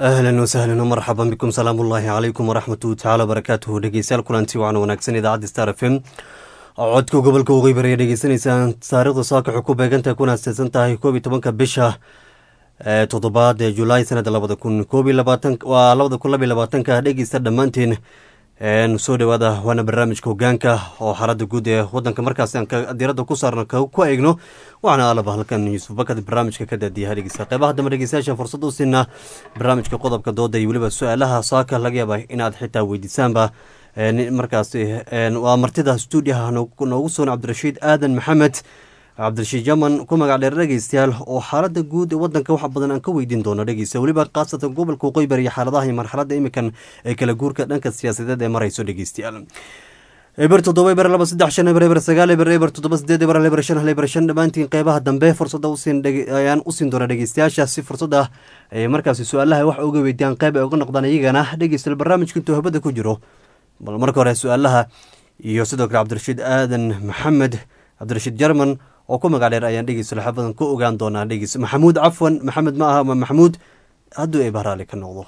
ahlan wasahlan marxaban bikum salaam ullaahi calaykum waraxmatuhi tacaala barakaatuhu dhegeystayaal kulanti wacan wanaagsan idaacadda star f m codka gobolka waqooyi bari dhegeysanaysaan taarikhda saaka waxay ku beegantahay kuna asteedsan tahay koob iyo tobanka bisha toddobaad ee julaay sanada labada kun koob iyo labaatan waa labada kun labiyo labaatanka dhegeysta dhammaanteen soo dhawaada waana barnaamijka hogaanka oo xaaladda guud ee wadanka markaas aan diiradda ku saarno ku eegno waxaana alaba halkan yuusuf bakad barnaamijka ka daadiyaha dhegeysta qeybaha dambe dhegeystayaasha fursad u siinaa barnaamijka qodobka dooda iyo weliba su-aalaha saaka laga yaaba inaad xitaa weydiisaanba markaas waa martida stuudiyaha noogu soon cabdirashiid aadan maxamed cabdirashiid jaman ku magac dheer dhegeystayaal oo xaalada guud ee wadanka wax badan aan ka weydiin doono dhegeysta weliba khaasatan gobolka waqooyi bari iyo xaaladaha iyo marxaladda imikan ee kala guurka dhanka siyaasadeed ee marayso dhegeystayaal eber toddoba eber laba saddex shan eber eber sagaal eber eber toddoba sideed eber hal eber shan hal eber shan dhammaantiin qeybaha dambe fursadda ayaan usiin doona dhegeystayaasha si fursadda ay markaasi su-aalaha wax uga weydiiyaan qeyb ay uga noqdaan iyagana dhegeystayaal barnaamijka intuu habada ku jiro bal marka hore su-aalaha iyo sidoo kale cabdirashiid aadan maxamed cabdirashiid jarman oo ku magac dheer ayaan dhegeysta laxa badan ku ogaan doonaa dhegeys maxamuud cafwan maxamed ma aha ma maxamuud hadduu ay bahraali ka noqdo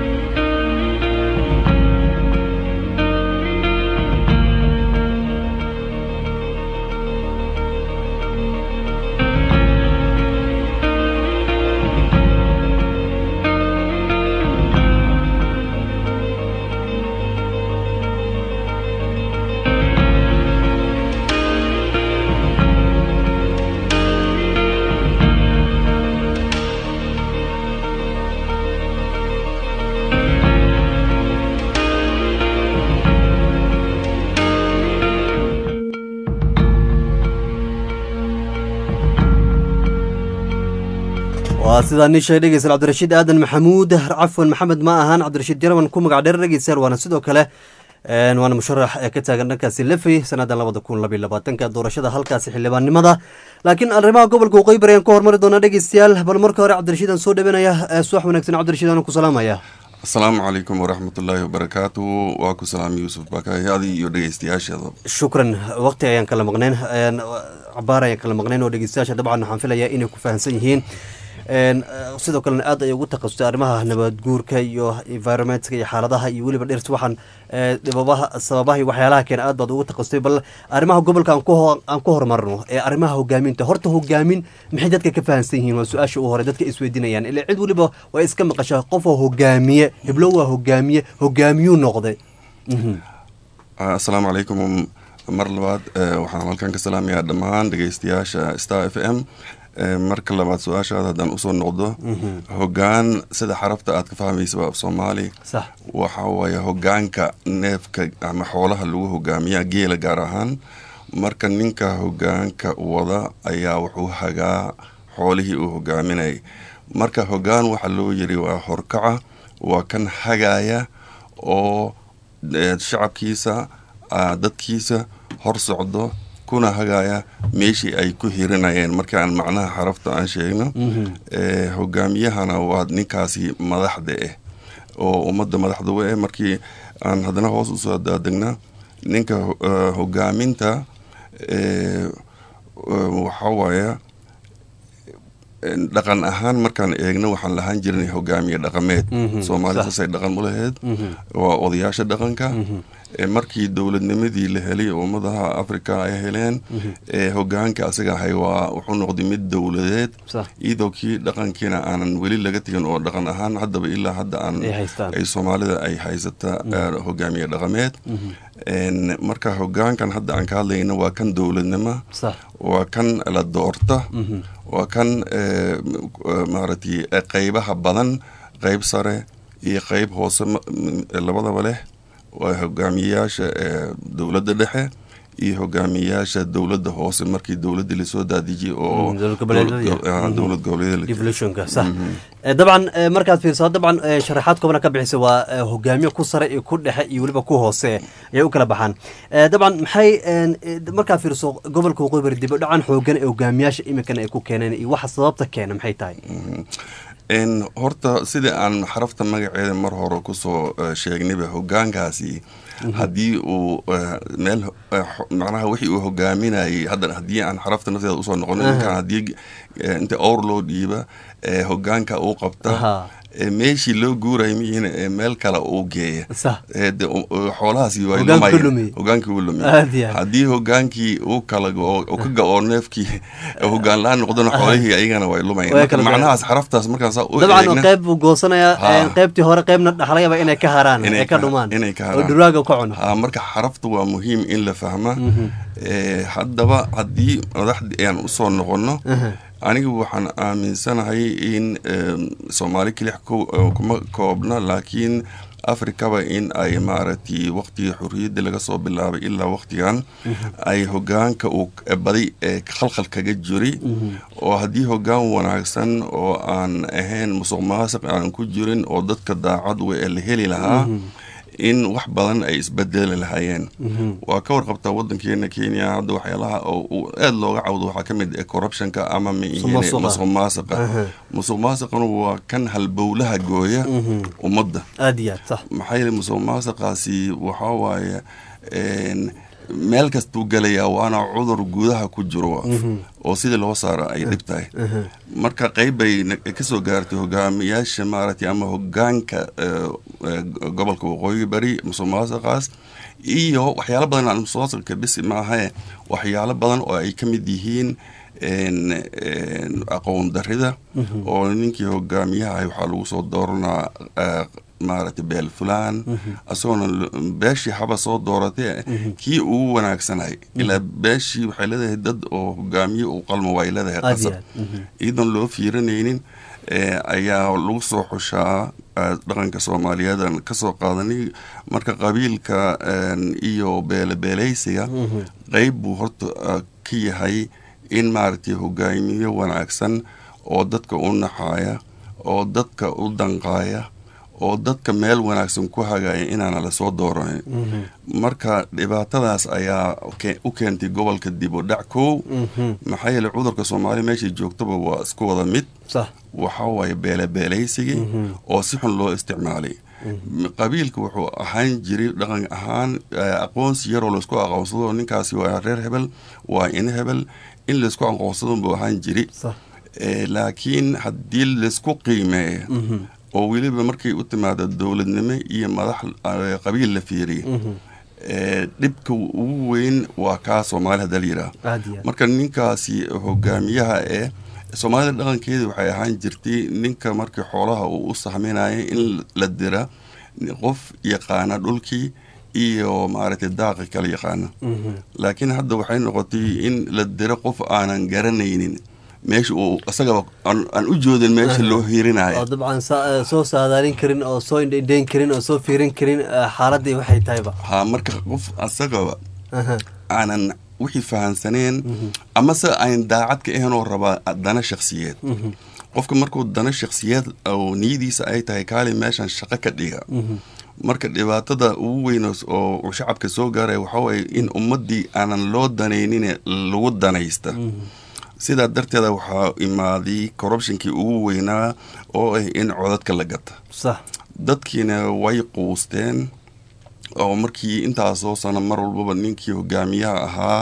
waa sidaa nin sheeg dhegeystayaal cabdirashiid aadan maxamuud cafwan maxamed ma ahaan cabdirashiid jarman ku magac dheer dhegeystayaal waana sidoo kale waana musharax ee ka taagan dhankaasi lefey sanadan labada kun labiyo labaatanka doorashada halkaasi xildhibaannimada laakiin arrimaha gobolka waqooyi bari ayaan ku hormari doonaa dhegeystayaal bal marka hore cabdirashiid aan soo dhawanaya subax wanaagsan cabdirashiid aan ku salaamaya asalaamu calaykum waraxmatullaahi wabarakaatu waa ku salaamay yuusuf bakayadi iyo dhegeystayaasheeda shukran waqti ayaan kala maqnayn cabaar ayaan kala maqnayn oo dhegeystayaasha dabcan waxaan filayaa inay ku fahamsan yihiin sidoo kalena aad ay ugu takhasustay arrimaha nabad guurka iyo environmentka iyo xaaladaha iyo weliba dhirta waxaan dhibabaha sababaha iyo waxyaalaha keena aad baad ugu takhasustay bal arrimaha gobolka aan ku horumarno ee arrimaha hogaaminta horta hogaamin maxay dadka ka fahamsan yihiin waa su-aasha u hore dadka isweydiinayaan ila cid weliba waa iska maqashaa qofoo hogaamiye heblo waa hogaamiye hogaamiyuu noqday asalaamu calaykum mar labaad waxaan halkan ka salaamayaa dhammaan dhegeystayaasha star f m marka labaad su-aashaada haddaan usoo noqdo hogaan sida xarafta aad ka fahmaysa af soomaali waxa waaye hogaanka neefka ama xoolaha lagu hogaamiya geela gaar ahaan marka ninka hogaanka wada ayaa wuxuu hagaa xoolihii uu hogaaminay marka hogaan waxaa loo yiri waa horkaca waa kan hagaaya oo shacabkiisa dadkiisa hor socdo kuna hagaaya meeshii ay ku hirinayeen marka aan macnaha xarafta aan sheegno hogaamiyahana waa ninkaasi madaxda ah oo ummadda madaxda u ah markii aan haddana hoos usoo daadegna ninka hogaaminta waxa waaya dhaqan ahaan markaan eegno waxaan lahaan jirnay hogaamiye dhaqameed soomaalida saasay dhaqan u lahayd waa odayaasha dhaqanka markii dowladnimadii la helay ummadaha africa ay heleen hogaanka asaga ahay waa wuxuu noqday mid dowladeed iyadoo kii dhaqankiina aanan weli laga tegin oo dhaqan ahaan haddaba ilaa hadda aan ay soomaalida ay haysata hogaamiye dhaqameed marka hogaankan hadda aan ka hadlayna waa kan dowladnimo waa kan la doorta waa kan maaragtay qeybaha badan qeyb sare iyo qeyb hoose labadaba leh waa hogaamiyeyaasha dowladda dhexe iyo hogaamiyeyaasha dowladda hoose markii dowladda lasoo daadijiyay oo dowlad goboleeddabcan markaad fiirso dabcan sharaxaad koobana ka bixisa waa hogaamiye ku sare iyo ku dhexe iyo weliba ku hoose ayay u kala baxaan dabcan maxay markaad fiirso gobolka waqooyi bari dib u dhacan xoogan ee hogaamiyaasha iminkana ay ku keeneen iyo waxa sababta keena maxay tahay horta sida aan xarafta magaceeda mar hore kusoo sheegnayba hogaankaasi haddii uu meel macnaha wixii uu hogaaminayay hadda haddii aan xarafta nafteeda usoo noqono ninkan haddii inta owr loo dhiiba hogaanka uu qabta ee meeshii loo guuraya miyihiin ee meel kale uu geeya sax ee de u- u- xoolahaasi way Hoggaanka lumayeen. ku lumiyey. hogaankii uu lumiyey Aad iyo aad. haddii hogaankii uu kala go- uu ka ga-oo neefkii hogaan la-aan noqdona xoolihii ayagana way lumayeen Way Marka kala macnahaas xaraftaas markaan saa u dabcan eegna qayb buu goosanayaa Ha. een, qaybtii hore qaybna dhaxlayaba inay ka haraan Inay ay ka ka- dhumaan inay ka oo haraan. dhurwaaga ka cuno ha marka xaraftu waa muhiim in la fahma Ee, haddaba haddii madaxdii aan usoo noqono Aha. anigu waxaan aaminsanahay in em, soomaali kelix ku- eh, kuma koobna laakiin afrikaba in ay maaragtay waqtigii xurriyadda laga soo bilaabay ilaa waqtigan ay hogaanka uu k- badi ee khalkhal kaga jiri oo haddii hogaan wanaagsan oo aan ahayn musuq maasuq aan ku jirin oo dadka daacad we ee la heli lahaa in wax badan ay isbedeli lahaayeen waa ka warqabtaa wadankeena kenya hadda waxyaalaha oo uu aad looga cawdo waxaa ka mid ah corruptionka ama miihine Musuqmaasuqa. musuq maasuqa Aha. musuq maasuquna waa kan halbowlaha gooya ummadda aad iyo aad sax maxaa yeele musuq maasuqaasi waxaa waaye een, meel kastuu gelayaa waana cudur gudaha ku jiro oo sidii loo saaro ay dhib tahay marka qeyb bay na- kasoo gaartay hogaamiyaasha maaragtay ama hogaanka eh, eh, gobolka waqooyi bari musuq maasuqaas iyo waxyaalo badan aan musuq maasuqa bisi maahae waxyaalo badan oo ay ka mid yihiin een, een, aqoon darida oo ninkii hogaamiyaha ahay waxaa lagu soo dooranaa eh, maaragtay beel fulaan isagoona l- beeshii haba soo dooratee kii ugu wanaagsanay ilaa beeshii waxay leedahay dad oo hogaamiye uu qalmo way leedahay aad iyo qasab aad Mhm. iyadoon loo fiirinaynin eh, ayaa lagu soo xushaa eh, dhaqanka soomaaliyeed aan kasoo qaadanay marka qabiilka een, iyo beelebeeleysiga qeyb buu horta eh, ka yahay in maaragtay hogaamiye wanaagsan oo dadka u naxaaya oo dadka u danqaaya oo dadka meel wanaagsan ku hagaya inaana lasoo dooranin marka dhibaatadaas ayaa ke- u keentay gobolka dib u dhac kow maxaa yeele cudurka soomaaliya meeshay joogtaba waa isku wada mid sax waxaa waaye beelebeelaysigii oo si xun loo isticmaalay qabiilka wuxuu ahaan jiray dhaqan ahaan eh, aqoonsi yaroo laysku aqoonsado ninkaasi waa reer hebel waa in hebel in laysku aqoonsado buu ahaan jiri sax Eh, laakiin haddii laysku qiimeeyo oo weliba markay u timaado dowladnimo iyo madax eh, qabiil la fiiriyo eh, dhibka ugu weyn waa kaa soomaali hadda la yidhaah aad iyo aad marka ninkaasi hogaamiyaha ee soomaalida dhaqankeeda waxay ahaan jirtay ninka markii xoolaha uu u sahminaya in la dira qof yaqaana dhulkii iyo maaragtay daaqa kala yaqaana laakiin hadda waxay noqotay in la diro qof aanan garanaynin meesha uu isagaba aan aan u joodin meesha loo oo hiirinayo dabcan sa- soo saadaalin karin oo soo indhayn karin oo soo fiirin karin eh, xaaladii waxay tahayba ha marka qof asagaba Aha. aanan wixii fahansaneen amase ayn daacad ka ahayn oo rabaa dana shakhsiyeed qofka markuu dana shakhsiyeed oo niyadiisa ay tahay kaali meeshan shaqo ka dhiga marka dhibaatada ugu weyn oo- oo uu shacabka soo gaaraya waxaa waaye in ummaddii aanan loo danaynin lagu danaysta sidaa darteeda waxaa imaaday corruptionkii ugu weynaa oo ah in codadka la gata sax dadkiina way quusteen oo markii intaasoo sano mar walbaba ninkii hogaamiyaha ahaa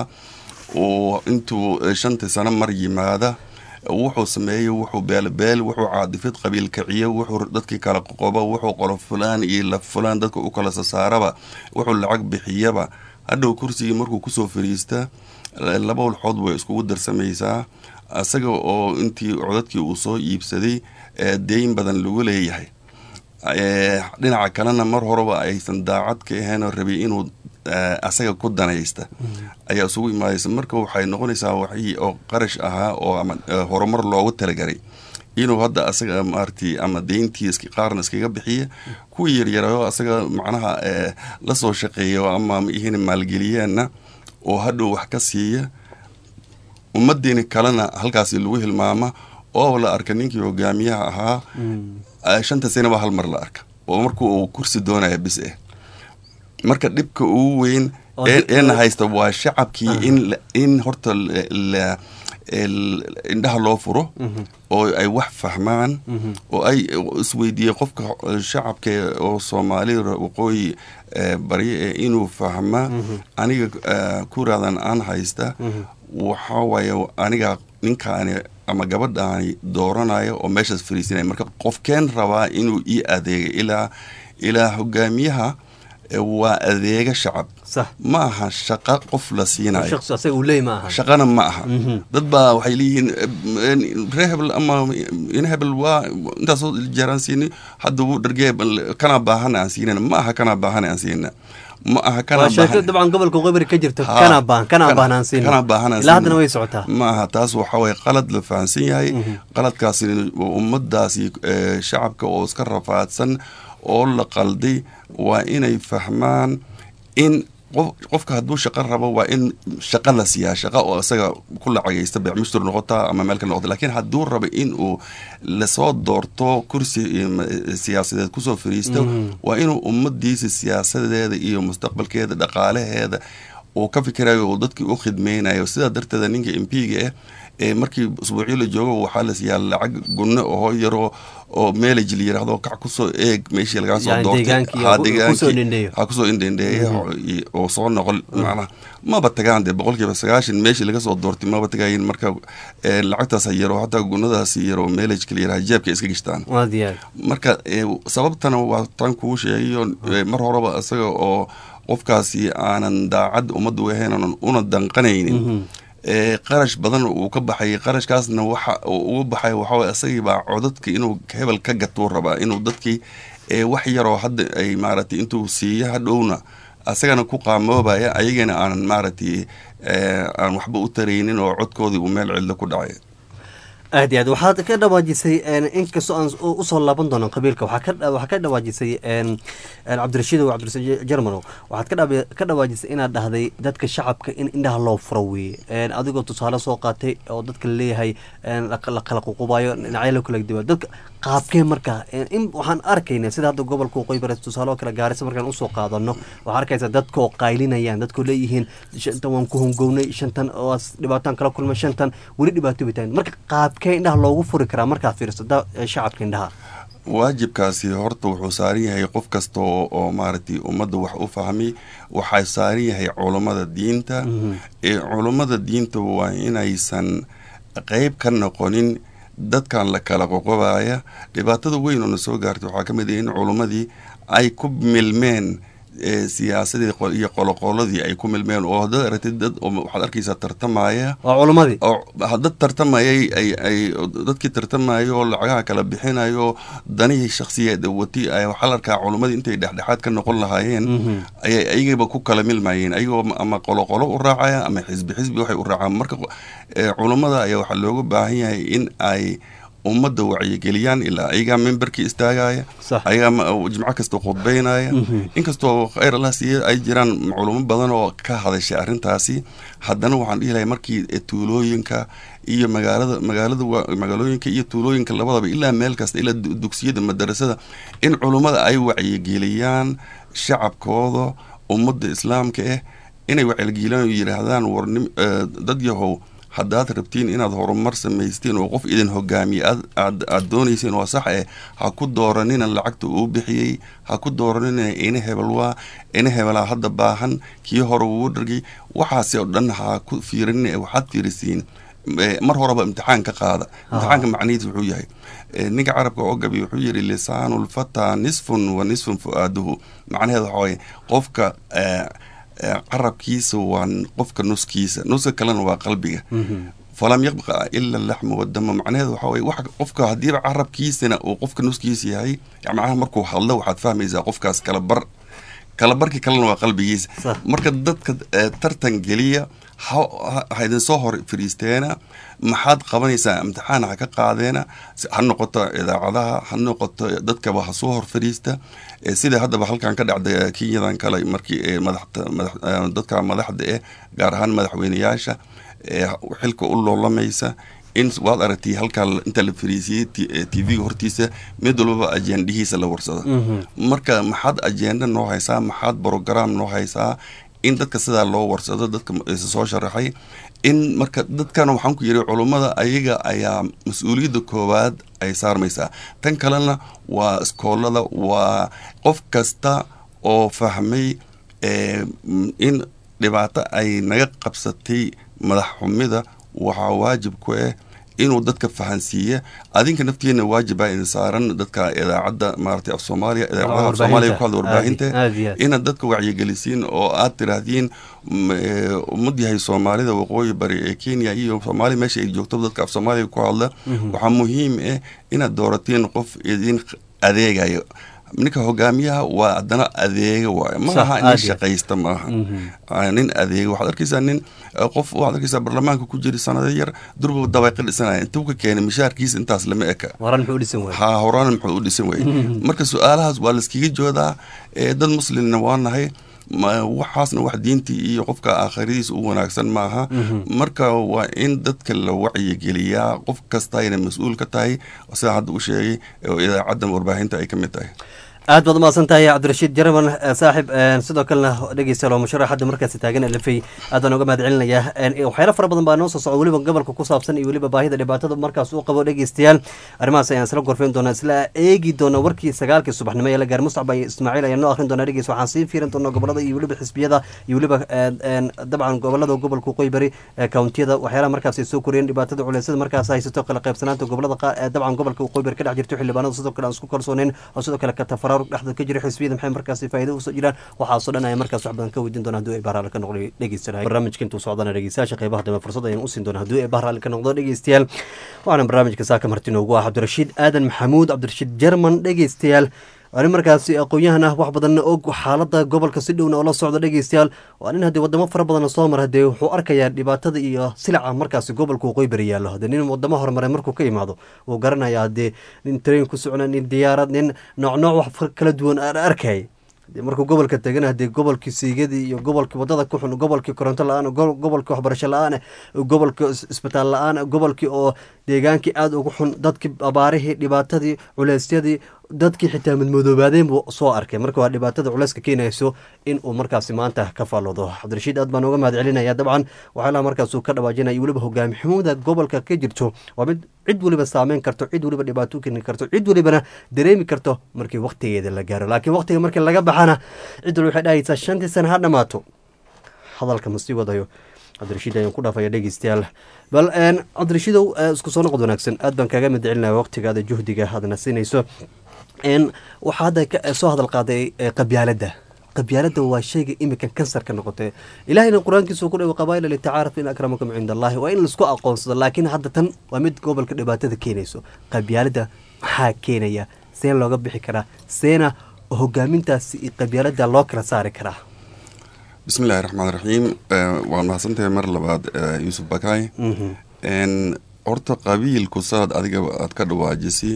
uu intuu eh, shantii sano mar yimaada wuxuu sameeyey wuxuu beelbeel wuxuu caadifid qabiil kiciyo wuxuu dadkii kala qoqobo wuxuu qolo fulaan iyo la fulaan dadka u kala sasaaraba wuxuu lacag bixiyaba hadhow kursigii markuu kusoo fariista eh, laba walxood way iskugu darsamaysaa isaga oo intii codadkii uu soo iibsaday ee deyn badan lagu leeyahay Eh, dhinaca kalena mar horeba aysan daacad ka ahayn oo rabay inuu eh, asaga ku danaysta ayaa isugu imaadaysa marka waxay noqonaysaa waxii oo qarash ahaa oo ama eh, horumar loogu talagalay inuu hadda asaga maaragtay ama deyntii iska- qaarna iskaga bixiya kuwii yaryarayo asaga macnaha eh, la soo shaqeeyo ama ihin maalgeliyeenna oo hadhow wax ka siiya ummaddiina kalena halkaasi lagu hilmaama oo la arka ninkii hogaamiyaha ahaa eh, shanta sanaba hal mar la arka oo markuu uu kursi doonaya bis eh marka dhibka ugu weyn Oo ee- dib- eena haysta waa shacabkii in la- in horta la- la- el- indhaha loo furo oo ay wax fahmaan oo ay isweydiiyey qofka shacabka oo soomaalida waqooyi eh, barya ee inuu fahma aniga eh, kuraadan aan haysta waxaa waaye aniga ninkaani ama gabadhaani dooranayo oo meeshaas fariisinaya marka qofkeen rabaa inuu ii adeega ilaa ilaa hogaamiyaha waa adeega shacab sax ma aha shaqo qof la siinayo shaqsi asaga uu leey ma aha shaqana ma aha dad baa waxay leeyihiin ree hebel ama in hebel waa intaasoo jeer aan siini hadda wuu dhargee kanaa baahana aan siinana ma aha kanaa baahana aan siinana ma aha waa kanaa sheeko baahan dabcan gobolka qeybari ka jirta Ha, kana baahan kana kana- baahnaan siin kana baahnaan ilaa haddana siin. way socotaa ma aha taas waxa waye qalad la fahansan yahay qaladkaasi ummadaasi eh, shacabka oo iska rafaadsan oo la qalday waa inay fahmaan in qof- qofka hadduu shaqo rabo waa in shaqo la siiyaa shaqo oo isaga ku lacagaysta beecmushtur noqota ama meel ka noqota laakiin hadduu rabo in uu lasoo doorto kursi eh, ma- eh, siyaasadeed kusoo fariisto waa inuu ummadiisa siyaasadeeda iyo mustaqbalkeeda dhaqaalaheeda uu ka fikirayo uu dadkii u khidmeynayo sidaa darteeda ninka m p-ga ah ee markii usbuucyo la joogo waxaa la siiyaa lacag gunno oo yaroo oo meelaj la yiraahdo kac kusoo eeg meeshii lagaa soo Yani doortay deegaankii Ha, ku- deegaankii. kusoo indhendheeyo. ha kusoo indhendheeya oo soo noqon macnaha maba tagaan dee boqolkiiba sagaashan meeshii laga soo doortay maba tagayin marka eh, lacagtaas yaro hataa gunnadaas yaro meelajka la yiraha jeebka iska gishtaan waa diyaar marka eh, sababtana waa tan kuu sheegayo eh, mar horeba isaga oo qofkaasi aanan daacad ummadda u ahayn oonan una danqanaynin ee qarash badan uu ka baxay qarashkaasna waxa uu uga baxay waxaway isagii baa codadka inuu hebel ka gatuu rabaa inuu dadkii ee wax yaroo hadda ay maaragtay intuu siiyo hadhowna asagana ku qaamoobaya ayagana aanan maaragtay ee, aan waxba u taraynin oo codkoodii uu meel cidlo ku dhacay aad iyo aad waxaad ka dhawaajisay een, inkastoo aan u- usoo laaban doono qabiilka waxaa ka dha- waxaa ka dhawaajisay een, een, cabdirashiid oo cabdirashiid jarmano waxaad ka dhawa- ka dhawaajisay inaad dhahday dadka shacabka in indhaha loo furo weeye een, adigoo tusaale soo qaatay oo dadka laleeyahay een, la la kala ququbayo dhinacyo loo kala duwa dadka qaabkee marka een, in waxaan arkaynaa sida hadda gobolka waqooyi bari tusaale oo kale gaarisa markaan usoo qaadano waxaa arkaysa dadka oo qaylinayaan dadkoo leeyihiin shantan waan ku hongownay shantan oo dhibaataan kala kulmay shantan weli dhibaato bitaan marka qaabkee indhaha loogu furi karaa markaad fiiriso da- shacabka indhaha waajibkaasi horta wuxuu saaran yahay qof kasta oo oo maaragtay ummadda wax u fahmi waxaa saaran yahay culummada diinta ee culummada diinta waa inaysan qeyb ka noqonin dadkan la kala qoqobaya dhibaatada weyn oo na soo gaartay waxaa ka mid ah in culummadii ay ku milmeen ee siyaasadii qo- iyo qoloqoladii ay ku milmeen oo haddaad aragtid dad oo waxaad arkaysaa tartamaya waa culimmadii oo dad tartamayay ay ay dadkii tartamayo oo lacagaha kala bixinayo danihii shakhsiyeed wati ay waxaa la arkaa culimmadii intay dhexdhexaad ka noqon lahaayeen ayay ayagaba ku kala milmayeen ayagoo ama qoloqolo u raacaya ama xisbi xisbi waxay u raacaan marka eh, culummada ayaa waxaa looga baahan yahay in ay ummadda wacyigeliyaan ilaa ayagaa memberkii istaagaya Sax. ayagaa ma- jimco kasta khudbeynaya inkastoo khayr allah siiye ay jiraan culimo badan oo ka hadashay arrintaasi haddana waxaan dhihi lahay markii eh, tuulooyinka iyo magaalada magaalada wa- magaalooyinka iyo tuulooyinka labadaba ilaa meel kasta ilaa du- dugsiyada madarasada in culummada ay wacyigeliyaan shacabkooda ummadda islaamka ah inay wacyigeliyaan oo yidhaahdaan war nim- eh, dad yahow haddaad rabtiin inaad horumar samaystiin oo qof idin hogaamiye aad aad aad doonayseen waa sax eh ha ku dooranina lacagta uu bixiyey ha ku dooranina ina hebel waa ina hebelaa hadda baahan kii hore wuu dhargay waxaasi oo dhan ha ku fiirinina ee waxaad fiirisiin Eh, mar horeba imtixaan ka qaada imtixaanka macnihiis wuxuu yahay Eh, ninka carabka oo gabi wuxuu yidhi lisaanu lfataa nisfun wa nisfun fu-aaduhu macnaheeda waxaa waye qofka eh, eh, carabkiisa waa qofka nuskiisa nuska kalena waa qalbiga falam yabqa ila laxmu wadama macnaheedu waxa weye wax qofka haddiiba carabkiisana uu qofka nuskiisa yahay yani macnaha markuu hadlo waxaad fahmaysaa qofkaas kala bar kala barki kalena waa qalbigiisa Sax. marka dadka eh, tartan geliya ha ha- ha idin soo hor fadhiisteena maxaad qabanaysaa imtixaan ha ka qaadeena si- ha noqoto idaacadaha ha noqoto dadkaba ha soo hor fadhiista Eh, sida haddaba halkan ka dhacda eh, kenyadan kale markii eh, madaxta madax eh, dadka madaxda eh gaar ahaan madaxweyneyaasha ee xilka u loolamaysa in waad aragtay halkaa inta la fariisiyey tv-ga hortiisa mid walbaba ajendihiisa la warsado marka maxaad ajenda noo haysaa maxaad brogram noo haysaa in dadka sidaa loo warsado dadka isa soo sharaxay in marka dadkana waxaan ku yidhi culummada ayaga ayaa mas-uuliyadda koowaad ay saarmaysaa tan kalena waa iskoolada waa qof kasta oo fahmay eh, m- in dhibaato ay naga qabsatay madax xumida waxaa waajib ku ah inuu dadka fahansiiya adinka naftiina waajiba idin saaran dadka idaacadda maaragtay af soomaaliya idaacadaha af soomaaliya ku hadla warbaahinta inaad dadka wacyigelisiin oo aad tiraahdiin ummad yahay soomaalida waqooyi bari ee kenya iyo soomaaliya meesha ay joogto dadka af soomaaliya ku hadla waxaa muhiim ah inaad dooratiin qof idin adeegayo ninka hogaamiyaha waa haddana adeega waay ma aha nin shaqaysta maaha nin adeega waxaad arkaysaa nin qof waxaad arkaysaa barlamaanka ku jira sanado yar durba dabayqa dhisanaya intuu ka keenay mishaarkiisa intaas lama eka ha horaan muxuu u dhisan waayey marka su-aalahaas waa layskaga joodaa dad muslimna waa nahay waxaasna wax diintii iyo qofka aakhiradiisa u wanaagsan maaha marka waa in dadka la wacyigeliyaa qof kastayna mas-uul ka tahay sidaa hadda u sheegay oo idaacadda warbaahinta ay ka mid tahay aad baad umahadsan tahay cabdirashiid jaraman saaxib sidoo kalena dhegeystayaal musharax hadda markaasi taagan lafey aad baan uga mahad celinayaa waxyaalo fara badan baa noo soo socda weliba gobolka ku saabsan iyo weliba baahida dhibaatada markaas uu qabo dhegeystayaal arrimahaas ayaan isla gorfeyn doonaa isla eegi doona warkii sagaalkii subaxnimo ee la gaar mustacba iyo ismaaciil ayaan noo akhrin doonaa dhegeys waxaan sii fiirin doonaa gobolada iyo weliba xisbiyada iyo weliba dabcan gobolada gobolka waqooyi bari kawntiyada waxyaalaha markaas ay soo koriyeen dhibaatada culeysada markaas haysato kala qaybsanaanta gobolada dabcan gobolka waqooyi bari ka dhex jirto xildhibaanada sidoo kale aan isku kalsooneyn oo sidoo kale katafara dhexda ka jira xisbiyada maxay markaasi faa'iido usoo jiraan waxaasoo dhan ayaa markaas wax badan ka weydiin doona hadduu ay bahraal ka noqdo dhegeysanay barnaamijka intuu socdana dhegeystayaasha qeybaha dambe fursad ayaan usiin doona hadduu ay bahraal ka noqdo dhegeystayaal waxaana barnaamijka saaka marti noogu ah cabdirashiid aadan maxamuud cabdirashiid jerman dhegeystayaal ani markaasi aqoon-yahan ah wax badanna og xaalada gobolka si dhowna oo la socda dhegeystayaal waa nin haddii wadamo fara badanna soo mara hadee wuxuu arkayaa dhibaatada iyo silaca markaasi gobolka waqooyi bari yaallo hadee nin wadamo horumare markuu ka imaado wuu garanaya hadee nin train ku socna nin diyaarad nin nooc nooc wax kala duwan aan arkay markuu gobolka tegana hadee gobolkii siigadii iyo gobolkii wadada ku xun gobolkii koronto la-aan gobolkii waxbarasho la-aan gobolkii isbitaal la-aan gobolkii oo deegaankii aada ugu xun dadkii abaarihii dhibaatadii culeysyadii dadkii xitaa madmadoobaadeen buu soo arkay marka waa dhibaatada culeyska keenayso in uu markaasi maanta ka faalloodo cabdirashiid aad baan uga mahad celinaya dabcan waxyaalaha markaasuu ka dhawaajinaya weliba hogaami xumuda gobolka ka jirto waa mid cid weliba saameyn karto cid weliba dhibaato u keeni karto cid welibana dareemi karto markii waktigeeda la gaaro laakiin waktiga markii laga baxana cid waliba waxay dhahaysaa shantii sana ha dhamaato hadalka ma sii wadayo cabdirashiid ayaan ku dhaafaya dhegeystayaal bal cabdirashiidow isku soo noqod wanaagsan aad baan kaaga mid celinaya waqtigaada juhdiga aadna siinayso waxaa hadda soo hadal qaaday qabyaaladda qabyaaladda waa shayga iminkan kansarka noqotay ilahayna qur-aankiisu ku dhawo qabaila litacaaraf in akramakum cinda allahi waa in laisku aqoonsado laakiin hadda tan waa mid gobolka dhibaatada keenayso qabyaaladda maxaa keenaya see looga bixi karaa seena hogaamintaasi iyo qabyaaladda loo kala saari karaa bismi illahi raxmaan raxiim waan mahadsantahay mar labaad yuusuf bakay horta qabiilku saad adiga aad ka dhawaajisi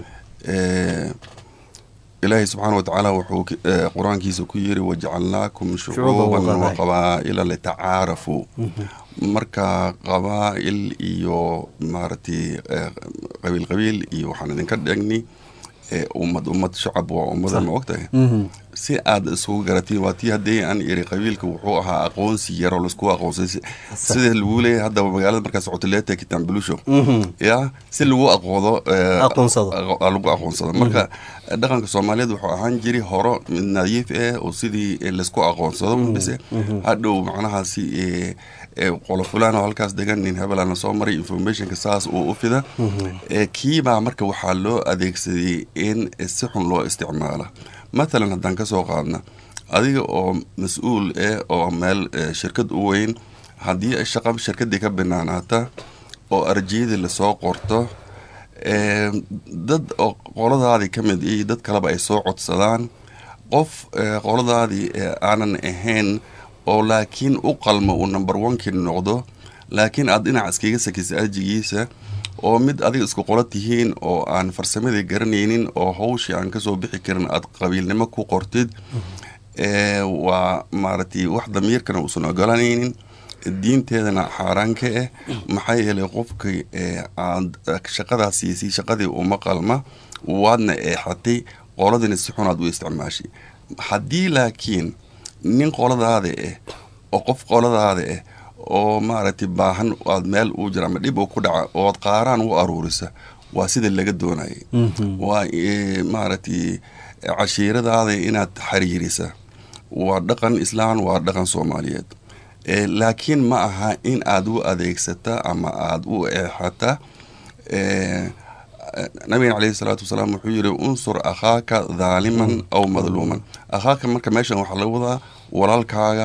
ilaahay subxaana watacaala wuxuu qur-aankiisa ku yiri wajacalnaakum shucuuban wa qabaa'ila litacaarafuu marka qabaa'il iyo maaragtay qabiil qabiil iyo waxaan idinka dhegni ummad ummad shacab waa ummada ma ogtahay si aad isugu garatiin waa tii haddii aan iri qabiilka wuxuu ahaa aqoonsi yaroo laisku aqoonsay sida lagu leeyahay haddaba magaalada markaa socotileeta kitambulusho ya si lagu aqoodo lagu aqoonsado marka dhaqanka soomaaliyeed wuxuu ahaan jiri horo mid nadiif eh oo sidii laisku aqoonsado bise hadhow macnahaasi qolo fulaan oo halkaas degan nin hebelana soo maray informationka saas uu u fida kiibaa marka waxaa loo adeegsaday in si xun loo isticmaala matalan haddaan ka soo qaadna adiga oo mas-uul eh oo meel shirkad u weyn haddii shaqa shirkadii ka banaanaata oo arjiyadii lasoo qorto dad oo qoladaadii ka mid iyo dad kaleba ay soo codsadaan qof qoladaadii aanan ahayn oo laakiin u qalmo uu number onekii noqdo laakiin aad dhinac iskaga sakisa arjigiisa oo mid adiga isku qolo tihiin oo aan farsamadii garanaynin oo hawshii aan kasoo bixi karin aad qabiilnimo ku qortid waa maaragtay wax damiirkana uusan ogolanaynin diinteedana xaaraan ka ah maxaa yeelay qofkii aad shaqadaas siisay shaqadii uma qalma waadna eexatay qoladina si xunaad u isticmaashay haddii laakiin nin qoladaada ah oo qof qoladaada ah oo maaragtay baahan aad meel uu jira ama dhib uu ku dhaca ood qaaraan u aruurisa waa sida laga doonayay waa maaragtay cashiiradaada inaad xiriirisa waa dhaqan islaan waa dhaqan soomaaliyeed laakiin ma aha in aada u adeegsata ama aada u eexata nabigeen caleyhi salaatu wasalaam wuxuu yidhi unsur akhaaka dhaaliman aw madluuman akhaaka marka meeshan waxaa laga wadaa walaalkaaga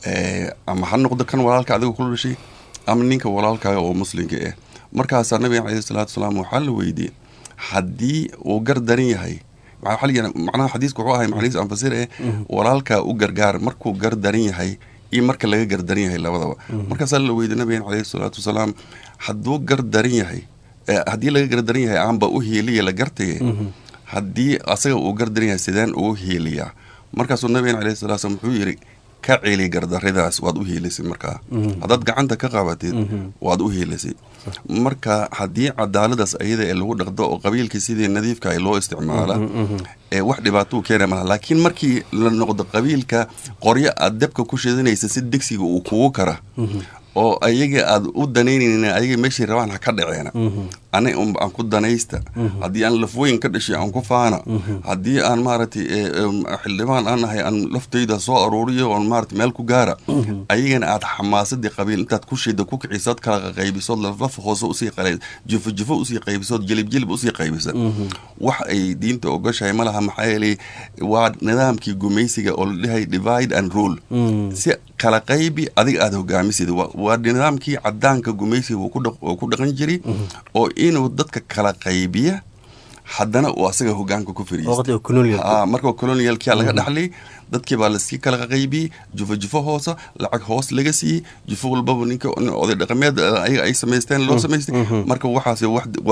ama ha noqdo kan walaalka adiga kula dhashay ama ninka walaalkaaga oo muslimka ah markaasaa nabigen caleyhi salaatu wasalaam waxaa la weydiiyey haddii uu gar daran yahay macnaha xadiiska wuxuu ahay macnihiis anfasir eh walaalkaa u gargaar markuu gar daran yahay iyo marka laga gar daran yahay labadaba markaasaa la weydiye nabigen caleyhi salaatu wasalaam hadduu gar daran yahay haddii laga gar daran yahay aanba u hiiliya la gartaye haddii asaga uu gar daran yahay sideen ugu hiiliyaa markaasuu nabigen caleyhi salatu slam wuxuu yidhi ka celi gardaridaas waad u hiilisay markaa haddaad gacanta ka qabatid waad u hiilisay marka haddii cadaaladaas ayada ee lagu dhaqdo oo qabiilkii sidii nadiifka ay loo isticmaala ee wax dhibaatou keena malaha laakiin markii la noqdo qabiilka qoryo aad dabka ku shidanaysa si degsiga uu kugu kara oo ayaga aad u danaynaynin ayaga meeshay rabaan ha ka dhaceena ani aan ku danaysta haddii aan lafooyin ka dhashay aan ku faana haddii aan maaragtay xildhibaan aan ahay aan laftayda soo aruuriyo oon maarata meel ku gaara ayagana aad xamaasadii qabiil intaad ku shida ku kicisood kala qaybisood laflaf hoose usii qala jufo jufo usii qaybisood jilib jilib usii qaybisa wax ay diinta ogashahay ma laha maxaa yeelay waa nidaamkii gumaysiga oo la dhahay divide and rule si kala qaybi adiga aada hogaamisid waa nidaamkii cadaanka gumaysiga uu ku dhaqan jiray oo inuu dadka kala qaybiya haddana uu asaga hogaanka ku fariistamarka colonialkia laga dhaxlay dadkii baa lasii kala qaybiyey jufo jufo hoose lacag hoos laga siiyey jufo walbaba ninka oday dhaqameed ayaga ay samaysteen loo samaystay marka waxaas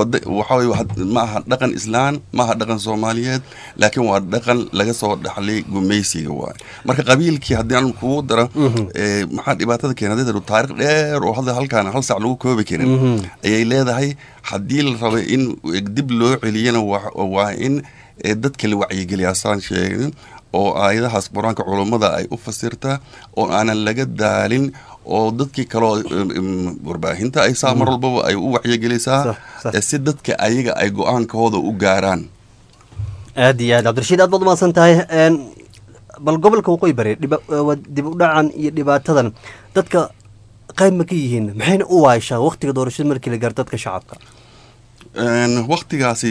waxaa ma aha dhaqan islaan ma aha dhaqan soomaaliyeed laakiin waa dhaqan laga soo dhaxlay gumaysiga waay marka qabiilkii haddii aan kugu dara maxaa dhibaatada keena taarikh dheer oo hadda halkaan hal sac lagu koobi karin ayay leedahay haddii la raba in dib loo celiyana waa in dadka la wacyigeliya asaan sheegin oo aayadahaas qur-aanka culummada ay u fasirtaa oo aanan laga daalin oo dadkii kaloo warbaahinta ay saa mar walbaba ay u wacyigelisaa si dadka ayaga ay go-aankooda u gaaraan aad iyo aad cabdirashiid aad baad umahadsan tahay bal gobolka waqooyi bari dib u dhacan iyo dhibaatadan dadka qayb ma ka yihiin maxayna u waayishaa waktiga doorashada markii la gaaro dadka shacabka waktigaasi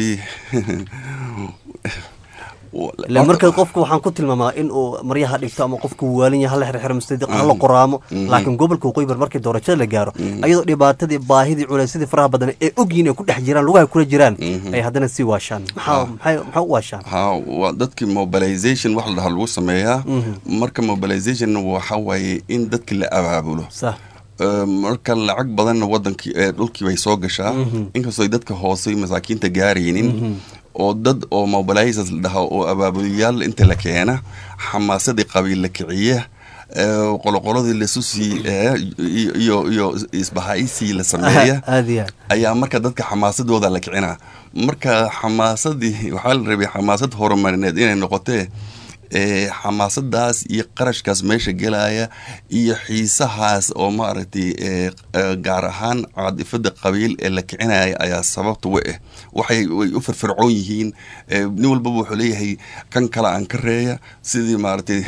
ila marka qofka waxaan ku tilmaamaa in uu maryaha dhigto ama qofka waalin yahay hala xirxiro mustadiq hala qoraamo laakiin gobolka waqooyi bar markii doorashada la gaaro ayadoo dhibaatadii baahidii culaysadii faraha badan ee ogyihin ay ku dhex jiraan lugaha kula jiraan ay haddana sii waashaan maxaa u waashaan ha waa dadkii mobilization wax la dhaha lagu sameeyaa marka mobilization waxa waaye in dadki la abaabulo marka lacag badanna wadankii dhulkii bay soo gashaa inkastoo dadka hoose masaakiinta gaaraynin oo dad oo mobilizers la dhaha oo abaabuliyaal inta la keena xamaasadii qabiil la kiciya qoloqoladii lasusii iyo iyo isbahaysii la sameeya ayaa marka dadka xamaasadooda la kicinaa marka xamaasadii waxaa la rabay xamaasad horumarineed inay noqotee xamaasadaas iyo qarashkaas meesha gelaya iyo xiisahaas oo maaragtay gaar ahaan caadifada qabiil ee la kicinaya ayaa sababta wa ah waxay way u firfircoon yihiin nin walbaba wuxuu leeyahay kan kale aan ka reeya sidii maaragtay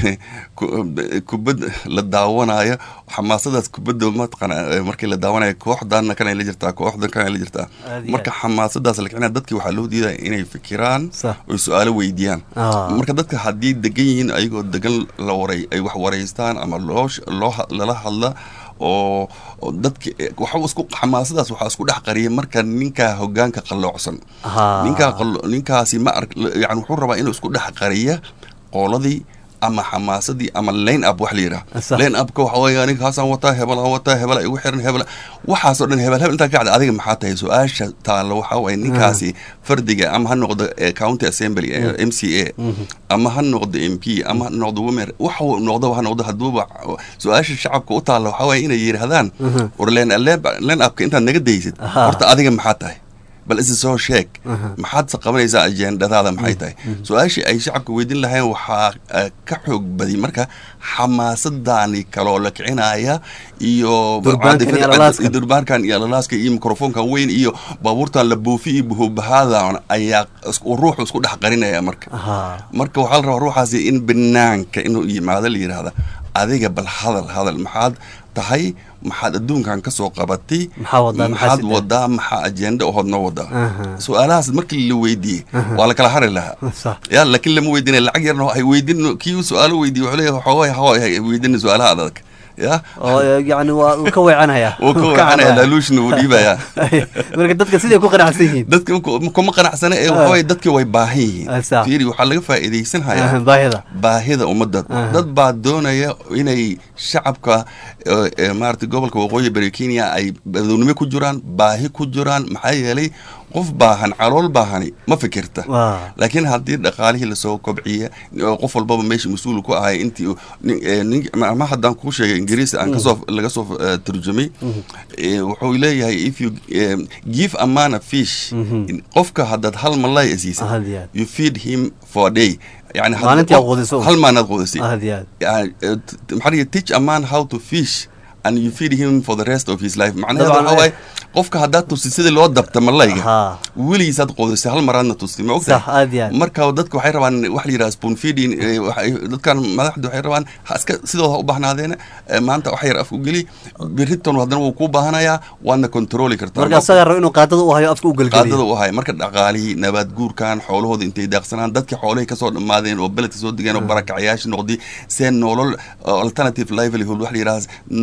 kubad la daawanayo xamaasadaas kubadda mataqana markii la daawanayo kooxdanna kanay la jirtaa kooxdan kanay la jirtaa marka xamaasadaas la kicinaya dadkii waxaa loo diidaya inay fikiraan oy su-aalo weydiiyaan marka dadka haddii degan yihiin ayagoo degan la waray ay wax waraystaan ama loo loo lala hadla oo dadki waxa isku xamaasadaas waxaa isku dhex qariyay marka ninkaa hogaanka qalloocsan ninkaa ninkaasi ma ark yani wuxuu rabaa inuu isku dhex qariya qooladii ama xamaasadii ama line up wax la yidhaha line upka waxa weeye aniga kaasaan wataa hebel aan wataa hebel igu xiran hebel waxaasoo dhan hebel hebel intaa ka cad adiga maxaa tahay su-aasha taalla waxaa waye ninkaasi fardiga ama ha noqdo county assembly m c a ama ha noqdo m p ama ha noqdo womer waxa noqdo ha noqdo haduuba su-aasha shacabka u taalla waxaa waye inay yidhahdaan war line upka intaad naga daysid horta adiga maxaa tahay bal isi soo sheeg maxaadse qabanaysaa ajendadaada maxay tahay su-aashii ay shacabka weydiin lahayn waxaa ka xoog badiy marka xamaasadani kaloo la kicinaya iyo durbaankan iyo alalaaska iyo microfonkan weyn iyo baabuurtan la buufi iyo buhubahadan ayaa ruuxu isku dhex qarinaya marka marka waxaa la rabaa ruuxaasi in banaanka inuu yimaado la yidhahda adiga bal hadal hadal maxaad tahay maxaad adduunkan ka soo qabatay Maxaa wadaa, maxaa maxaad sidaa? wadaa maxaa ajenda ohood noo wadaa Aha. su-aalahaas markii la weydiiyey waa la kala hari lahaa Sax. ya laakiin lama weydiinay lacag yarna hay weydin kii uu su-aalo weydiiye wuxuu leeyahay xoogaa hawa hay weydina su-aalaha adag ya oo eh, yacni waa uu ka weecanaya wuu ka weecanaya laaluushna wuu dhiibayaa marka dadka siday ku qanacsan yihiin dadka ku- kuma qanacsana ee waxa waye dadka way baahan yihiin Ah, sax. fiiri waxaa laga faa'iidaysan hayaa Ah, baahida baahida ummadda Aha. dad baa doonaya inay shacabka eh, eh, maaragtay gobolka waqooyi bari kenya ay badownimo ku jiraan baahi ku jiraan maxaa yeelay qof baahan calool baahani ma fikirta Waa. laakiin haddii dhaqaalihii lasoo kobciya oo qof walbaba meesha mas-uul ku ahay intii uu- nin- eh, nin- ma ma haddaan kuu sheegay ingiriisi aan kasoo laga soo eh, turjumay eh, wuxuu leeyahay if you eh, give a man a fish Mhm. qofka haddaad hal malay siisa Aad iyo aad. you feed him for a day yani had- Maalintii aad quudiso. hal maanaad quudisay aad iyo aad يعني maxaa dhiga teach a man how to fish and you feed him for the rest of his life macnaheedu Dabcan, waxaa waaye qofka haddaad tusi sidii loo dabta malayga Haa. weligiisaad quudisay hal maraadna tusti ma Sax, ogtahay aad iyo aad. marka dadka waxay rabaan wax la yidhaha spoon feeding eh, waxay- dadkan madaxda waxay rabaan ha iska sidooda ha u baahnaadeen eh, maanta wax yar afku geli beriton haddana wuu kuu baahanayaa waadna controli kartaa marka asaga rabo inuu qaadada u hayo afka u qaadada gelgeliyo u ahay marka dhaqaalihii nabaad guurkan xoolahooda intay daaqsanaan dadkii xoolihii kasoo dhammaadeen oo beledka soo degeen oo barakacayaasha noqday see nolol uh, alternative livelihood wax la yidhaha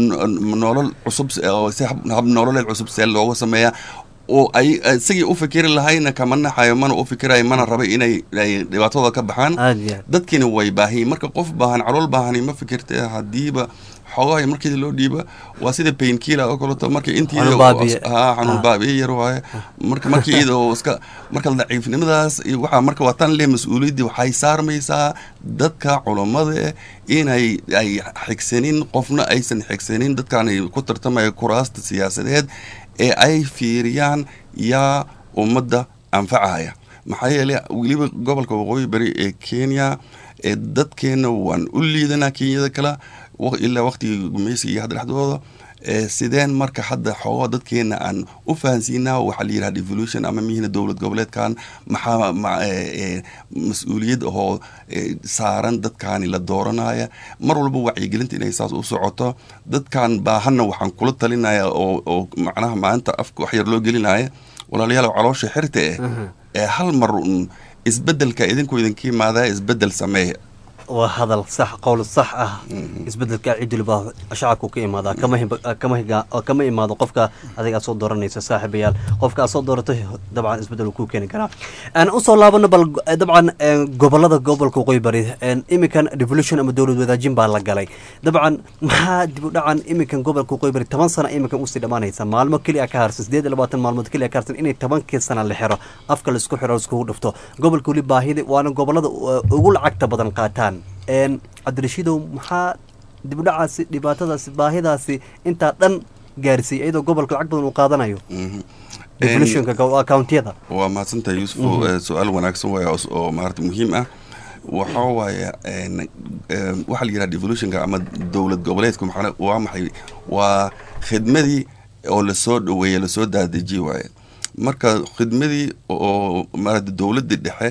n- nolol cusub s- oo si hab hab nololeed cusub see looga sameeyaa oo ay isagii u fikiri lahayna kama naxayo mana u fikirayo mana rabay inay ay dhibaatadooda ka baxaan aad iyo aad dadkiina way baahiyin marka qof baahan calool baahani ma fikirta hadiiba xoogaha markii loo dhiiba waa sida painkiller oo kaleeto marka intii Xanuun baabiye. haa xanuun Ah. baabiye yar waaye marka markii iyada oo iska marka daciifnimadaas iyo waxaa marka waa tan leh mas-uuliyaddii waxay saarmaysaa dadka culammada eh inay ay xigsanin qofna aysan xigsanin dadkan ay ku tartamaya kuraasta siyaasadeed ee ay fiiriyaan yaa ummadda anfacaya maxaa yeelay weliba gobolka waqooyi bari ee kenya ee dadkeena waan u liidanaa kenyada kale wa- ilaa waqtigii gumeysiga iyo hadda dhexdooda ee sideen marka hadda xoogaa dadkeena aan u fahansiinaa waxaa la yidhaha devolution ama mihina dowlad goboleedkan maxaa ma- ee, ee, mas-uuliyad ahoo ee, saaran dadkaani la dooranaya mar walba wacyigelinta inay saas u socoto dadkan baahanna waxaan kula talinaya oo oo macnaha maalinta afka wax yar loo gelinaya walaalayaal caloosha xirta eh ee hal mar un isbedelka idinku idinka imaadaya isbedel sameeya waa hadal sax qowl sax ah isbedelka cidulba shacabku ka imaadaa kama hib- kama higa- kama imaado qofka adiga aad soo dooranaysa saaxiibayaal qofka aad soo dooratay dabcan isbedel uu ku keeni karaa aan usoo laabano bal eh, dabcan eh, gobolada gobolka waqooyi bari eh, iminkan devolution ama dowlad wadaajin baa la galay dabcan maxaa dib u dhacan iminkan gobolka waqooyi bari toban sana iminkan usii dhammaanaysa maalmo keliya ka harsan sideed iyo labaatan maalmood keliya ka harsan inay tobankii sana la xiro afka la isku xiro la iskugu dhufto gobolka weli baahida waana gobolada uh, ugu lacagta badan qaataan een cabdirashiidow maxaa dib u dhacaasi dhibaatadaasi baahidaasi intaa dhan gaarsiiyey iyadoo gobolka lacag badan uu qaadanayo Mhm. devolutionka go- accountiyada waa mahadsantahay yuusufo Eh, su-aal wanaagsan waay oo- oo maarata muhiim ah waxaa waaye een, eh, waxaa la yidhaha devolutionka ama dowlad goboleedku maxaa waa maxay waa khidmadii oo lasoo dhaweeye lasoo daadejiyey waaye marka khidmadii oo maarata dowladda dhexe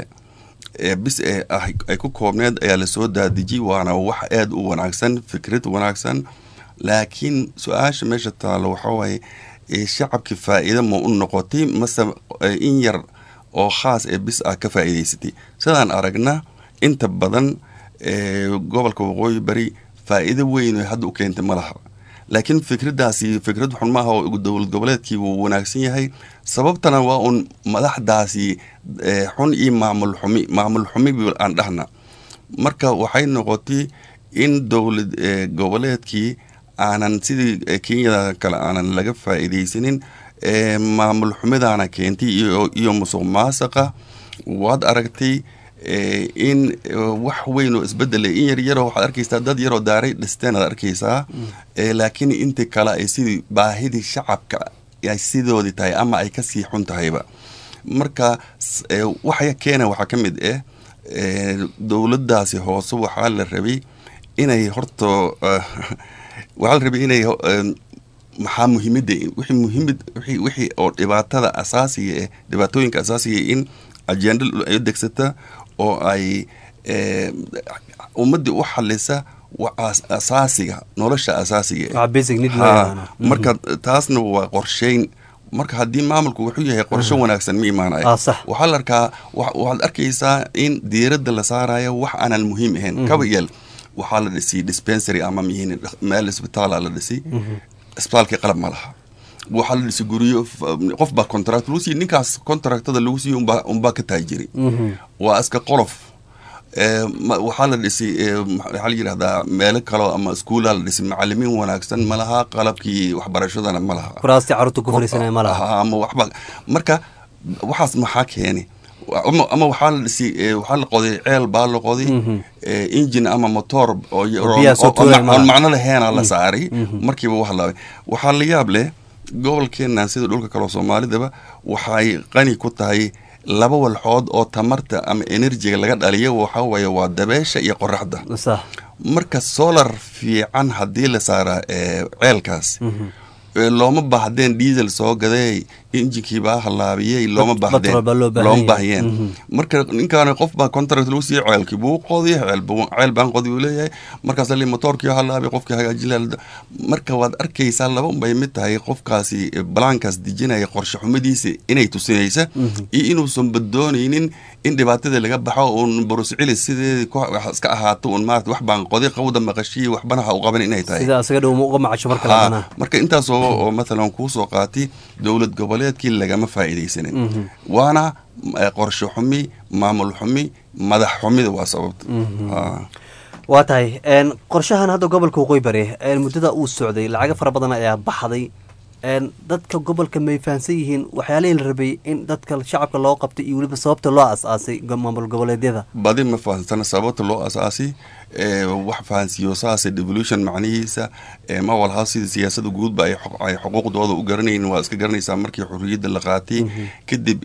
ee bis ee ah ay ku koobneed ayaa lasoo daadejiyey waana wax aad u wanaagsan fikrad wanaagsan laakiin su-aasha meesha taalo waxaa waaye ee shacabkii faa'iido ma u noqotay mase eh, in yar oo khaas ee bis ah ka faa'iidaysatay sidaan aragna inta badan ee gobolka waqooyi bari faa'iido weyn oo hadda u keentay ma laha laakiin fikraddaasi fikrad xun maaha oo dowlad goboleedkii wuu wanaagsan yahay sababtana waa un madaxdaasi eh, xun iyo maamul xumi maamul xumi bi aan dhahna marka waxay noqotay in dowlad eh, goboleedkii aanan sidii eh, kenyada kale aanan laga faa'iidaysanin eh, maamul xumidaana keentay iyo iyo musuq maasaqa waad aragtay eh, in eh, wax weyn oo isbedela in yar yaroo waxaad arkaysaa dad yaroo daaray dhisteen aad arkaysaa eh, laakiin inta kale ay sidii baahidii shacabka ay sidoodii tahay ama ay kasii xun tahayba marka s- eh, waxa keena waxaa ka mid ah eh, dowladdaasi hoose waxaa la rabay inay horta eh, waxaa la rabay inay ho- em, maxaa muhiimada wixii muhiimad wixii wixii oo dhibaatada asaasiga eh dhibaatooyinka asaasiga in agenda ay degsata oo ay eh, ummaddii u xalisa asaasiga nolosha asaasiga marka marka taasna waa qorsheyn marka haddii maamulku wuxuu yahay qorsho wanaagsan ma imaanayo waxaa la arkaa waxaad arkaysaa in diiradda la saarayo wax aanan muhiim ahayn kaba yeel waxaa la dhisay dispensary ama mihin meel isbitaala la dhisay isbitaalkii qalab ma laha waxaa la dhisay guryo qof baa contract lagu siiy ninkaas contractada lagu siiyo unbaa unbaa ka taajiri waa iska qolof waxaa la dhisay waxaa la yidhahdaa meelo kaleo ama iskuulaa la dhisay macalimiin wanaagsan ma laha qalabkii waxbarashadana ma laha kuraasti carruurta ku fariisanaya ma laha ama waxba marka waxaas maxaa keeni ama waxaa la dhisay waxaa la qoday ceel baa la qoday engine ama motor oon macno laheena la saaray markiiba wax laabay waxaa la yaab leh gobolkeenan sida dhulka kaleo soomaalidaba waxay qani ku tahay laba walxood oo tamarta ama enerjiga laga dhaliyo waxa waye waa dabeesha iyo qoraxda marka solar fiican haddii la saaraa ceelkaas looma baahdeen diesel soo gadey injinkiibaa halaabiyey looma baahdeen looma baahiyeen marka ninkaan qof baa contract lagu siiyey ceelkii buu qodiy ceel baan qodi uu leeyahay markaas li motoorkii halaabay qofkii hagaajila marka waad arkaysaa laba unbay mid tahay qofkaasi balaankaas dejinaya qorshe xumadiisa inay tusinaysa iyo inuusan badoonaynin in dhibaatada laga baxo uun buruscili sideedi iska ahaato un maarata wax baan qodi qawda maqashiyi waxbana ha u qaban inay tahay marka intaas oo mathalan kuusoo qaatay dowlad goboleedkii lagama faa'iidaysanin waana qorshe xumi maamul xumi madax xumida waa sababta waa tahay qorshahan hadda gobolka waqooyi bari muddada uu socday lacago fara badan ayaa baxday dadka gobolka may fahamsan yihiin waxyaalihii la rabay in dadka shacabka loo qabtay iyo weliba sababta loo as-aasay maamul goboleedyada badi ma fahamsana sababta loo as-aasay wax fahansiiyo saase devolution macnihiisa ma walha sida siyaasada guudba ay xuquuqdooda u garanaynin waa iska garanaysaa markii xurriyadda la qaatay kadib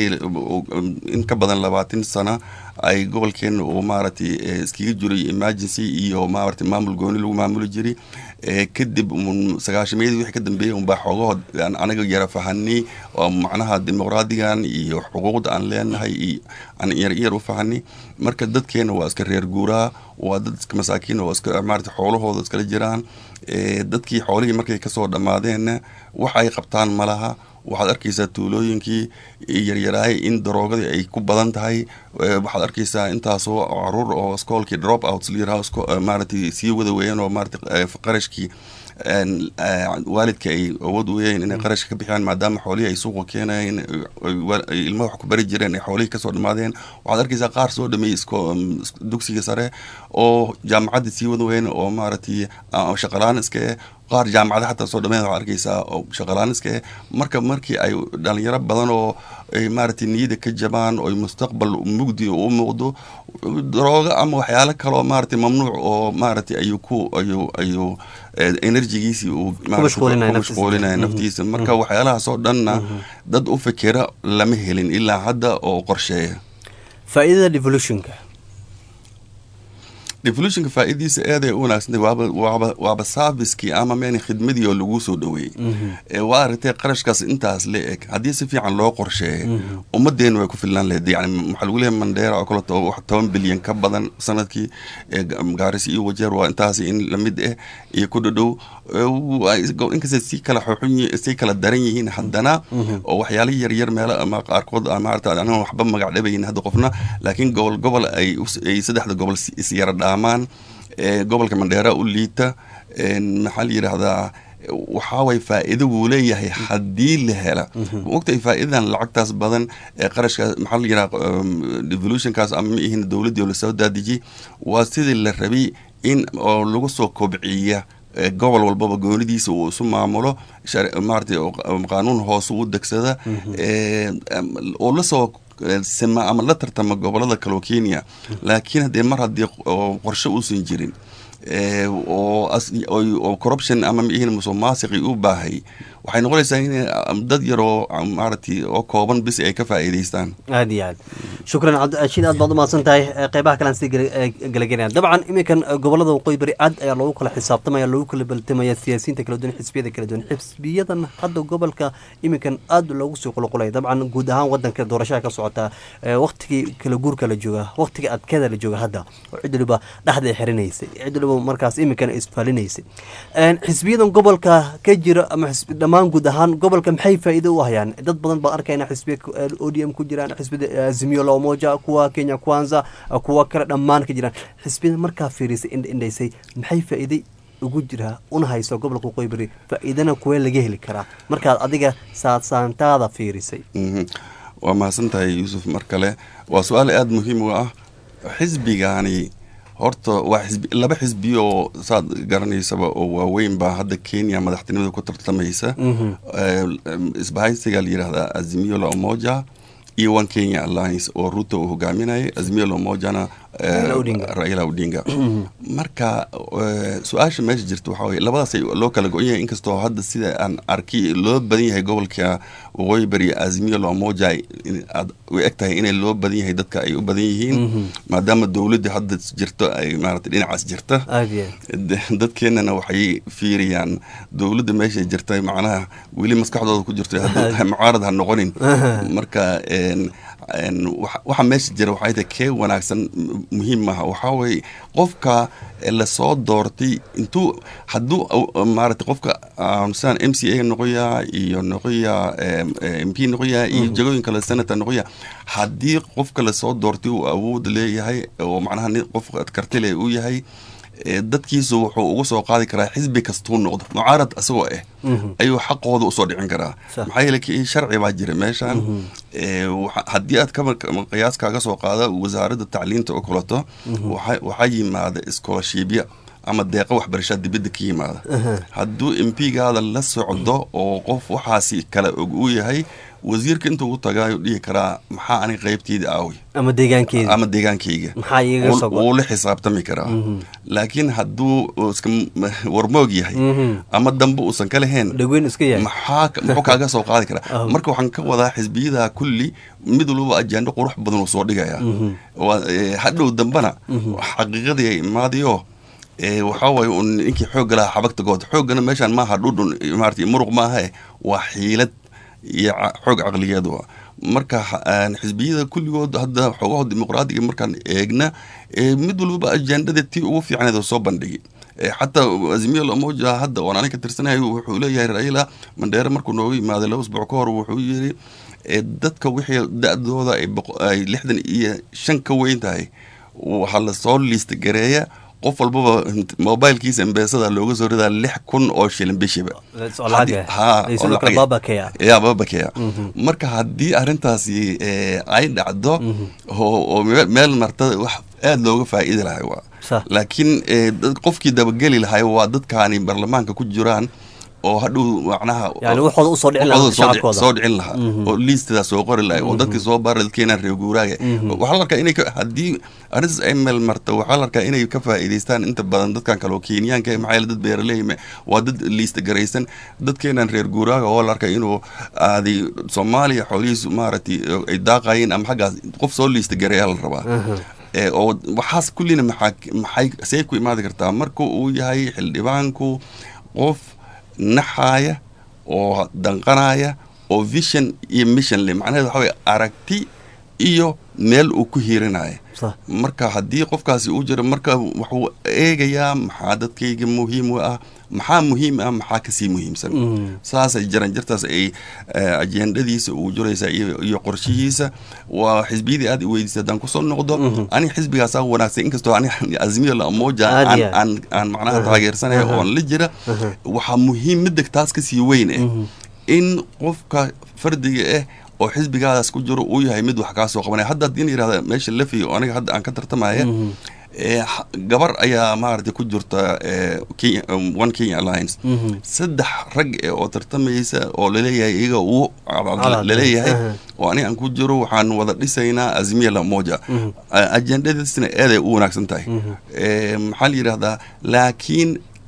in ka badan labaatan sana ay gobolkeena uu maaragtay iskaga jiray emergency iyo maaragtay maamul gooni lagu maamuli jiray kadib sagaashameeyadii wixii ka dambeeyay unbaa xoogahood anaga yara fahanay oo macnaha dimuqraadigan iyo xuquuqda aan leenahay iyo aan yar yar u fahanay marka dadkeena waa iska reer guuraa waa dad iska masaakiin oo iska maarata xoolahooda iskala jiraan dadkii xoolihii markay kasoo dhammaadeenna wax ay qabtaan ma laha waxaad arkaysaa tuulooyinkii yaryaraay in daroogadii ay ku badan tahay waxaad arkaysaa intaasoo caruur oo iskoolkii drop outs layiraha maaratay sii wada weeyaan oo maarata qarashkii waalidka ay awood weeyeen inay qarashka ka bixiyaan maadaama xoolihii ay suuqa keenayeen ilmaha wax ku bari jireen ay xoolihii kasoo dhammaadeen waxaad arkaysaa qaar soo dhameeyey dugsiga sare oo jaamacadda sii wada weeyeen oo maaragtay shaqalaan iska eh qaar jaamacada xataa soo dhameen waxaad arkaysaa oo shaqalaan iska eh marka markii ay dhalinyaro badan oo ay maaragtay niyada ka jabaan oo mustaqbal mugdi u muuqdo darooga ama waxyaalo kaloo maaragtay mamnuuc oo maaragtay ayuu ku ayuu ayuu energigiisii uu mashquulinaya naftiisa marka waxyaalahaasoo dhanna dad u fikira lama helin ilaa hadda oo qorsheeya faa'iidada devolutionka devolutionka faa'iidadiisa aad ay u wanaagsantay waaba waaba waaba servicekii ama meen khidmadii oo lagu soo dhaweeyey waa aragtay qarashkaas intaas la eg haddii si fiican loo qorsheeyo ummadeena way ku filnaan lahayd yani waxaa lagu leeyahay mandheera oo kale wax toban bilyan ka badan sanadkii gaaris iyo wajeer waa intaas in lamid ah iyo ku dhadhow inkasta si kala xoxun si kala daran yihiin haddana oo waxyaala yaryar meelo ama qaarkood maarata aniga waxba magac dhabayin hadda qofna laakiin gobol gobol ay ay saddexda gobol isyara dhaamaan gobolka mandheera u liita maxaa la yidhaahdaa waxaa way faa'iido wuu leeyahay haddii la hela ogtahay faa'iidadan lacagtaas badan ee qarashkaas maxaa la yidhaha devolutionkaas ama ma ihin dowladdii oo lasoo daadijiyey waa sidii la rabay in oo lagu soo kobciya gobol walbaba goonidiisa uu isu maamulo maarata qaanuun hoose u degsada oo lasoo sima ama la tartama gobolada kaleo kenya laakiin haddee mar haddii qorshe uusan jirin oo corruption ama miihin musuq maasiqi u baahay waxay noqonaysaa in dad yaroo maaragtay oo kooban bis ay ka faa'iidaystaan aad iyo aad shukran cabdirashiid aad baad umahadsan tahay qeybaha kalean sii gelagelinaya dabcan iminkan gobolada waqooyi bari aad ayaa loogu kala xisaabtamaya loogu kala baltamaya siyaasiyiinta kala duwan xisbiyada kala duwan xisbiyadan hadda gobolka iminkan aad loogu sii qulqulaya dabcan guud ahaan wadanka doorashada ka socota waqtigii kala guurka la jooga waqtigii adkeeda la jooga hadda oo cid waliba dhexda ay xirinaysay cid waliba markaas iminkan isfalinaysay xisbiyadan gobolka ka jira ama dhammaan guud ahaan gobolka maxay faa'iido u hayaan dad badan baa arkayna xisbiya o d m ku jiraan xisbiyada azimio la umoja kuwa kenya kwanza kuwa kale dhammaan ka jiraan xisbiyada markaa fiirisay indhaysay maxay faa'iiday ugu jiraa una hayso gobolka waqooyi bari faa'iidana kuwee laga heli karaa markaad adiga saadsaantaada fiirisay waa mahadsan tahay yuusuf mar kale waa su-aal aada muhiim u ah xisbigaani horta waa xisbi laba xisbi oo saad garanaysaba oo waaweyn baa hadda kenya madaxtinimada ku tartamaysa isbahaysiga la yidhahdaa azimio la umoja iyo one kenya alliance oo ruto uu hogaaminayay azimio la umojana raila odinga marka su-aasha meesha jirta waxaa weye labadaas loo kala go-an yahay inkastoo hadda sida aan arki loo badan yahay gobolka waqooyi bari azimio la umoja aad u eg tahay inay loo badan yahay dadka ay u badan yihiin maadaama dowladda hadda jirto ay maarata dhinacaas jirta dadkeenana waxay fiiriyaan dowladda meeshay jirta macnaha weli maskaxdooda ku jirto mucaarad ha noqonin marka waxa meesha jira waxay tahay kee wanaagsan muhiim maaha waxaa weye qofka lasoo doortay intuu hadduu maarata qofka sidaan m c a noqoyaa iyo noqoyaa m p noqoyaa iyo jagooyin kale senator noqoyaa haddii qofka lasoo doortay uu awood leeyahay oo macnaha qof kartile uu yahay dadkiisu wuxuu uga soo qaadi karaa xisbi kastuu noqdo mucaarad isagoo ah ayuu xaqooda usoo dhicin karaa maxaa yeele sharci baa jira meeshan haddii aad qiyaas kaaga soo qaada wasaaradda tacliinta oo kaleto waxaa yimaada iskoolashiibya ama deeqa waxbarashaa dibadda ka yimaada hadduu m p gaada la socdo oo qof waxaasi kale og uu yahay wasiirka intuu u tagaayu dhihi karaa maxaa ani qaybteyda aawi ama deegaankeeda ama deegaankayga maxaa iiga soo wuu la xisaabtami karaa laakiin hadduu iska warmoog yahay ama dambe uusan ka lahayn dhaweyn iska yahay maxaa muxuu kaaga soo qaadi karaa marka waxaan ka wadaa xisbiyada kulli mid walbaba ajaando qurux badan uu soo dhigaya hadhow dambena xaqiiqadii ay imaadayo waxaa waaye un ninkii xoogga lahaa xabagta good xooggana meeshaan maaha dhudhun maarata muruq maaha waa xiilad iyo xoog caqligeed wa marka xisbiyada kulligood hadda xoogaho dimuqraadiga markaan eegna mid walbaba ajaandada tii ugu fiicneed oo soo bandhigi xataa azimio lamoja hadda oon aniga tirsanahay wuxuu leeyahay raila mandheere markuu nooga yimaaday laba usbuuc ka hor wuxuu yiri dadka wixii da-dooda ay lixdan iyo shan ka weyn tahay waxaa lasoo liista gareeya qof walbaba mobilkiisa embeesada looga soo ridaa lix kun oo shilin bishiba ya babakeya marka haddii arrintaasi ay dhacdo oo meel marta wax aada looga faa'iidi lahay waa laakiin qofkii dabageli lahay waa dadkaani baarlamaanka ku jiraan oo hadhow macnaha soo dhicin lahaa oo liistadaa soo qori lahay oo dadkii soo baara keenaan reer guuraaga waxaa la arkaa inay haddii arrintaas ay meel marta waxaa la arkaa inay ka faa'iidaystaan inta badan dadkan kale oo kenyaanka maxaa yeele dad beeraley waa dad liista garaysan dadkeenan reer guuraaga oo la arkaa inuu aaday soomaaliya xoolihiisu maaragtay ay daaqayeen ama xaggaas qof soo liista gareeyaa la rabaa oo waxaas kullina maxaa maxay see ku imaadi kartaa marka uu yahay xildhibaanku qof naxaaya oo danqanaya oo vision iyo mission le macnaheed waxa weye aragti iyo meel uu ku hiirinaya marka haddii qofkaasi uu jiro marka wuxuu eegayaa maxaa dadkayga muhiim u ah maxaa muhiim ah maxaa kasii muhiimsan saasay jiran jirtaas ay ajendadiisa uu jiraysa iyo qorshihiisa waa xisbiyadii aad i weydiisay haddaan kusoo noqdo ani xisbigaasaa wanaagsan inkastoo ani azmiyo lamoja aan macnaha taageersanaya oon la jira waxaa muhiim midda taas kasii weyn eh in qofka fardiga ah oo xisbigaadaas ku jiro uu yahay mid wax kaa soo qabanaya hadda haddii la yirahda meesha lafi oo aniga hadda aan ka tartamaya gabar ayaa maaragtay ku jirta one kenya alliance saddex rag e oo tartamaysa oo laleeyahay iyaga uu laleeyahay oo aniga aan ku jiro waxaan wada dhisaynaa azmiya lamoja ajendadiisna eeday u wanaagsan tahay maxaa la yidhahdaa laakiin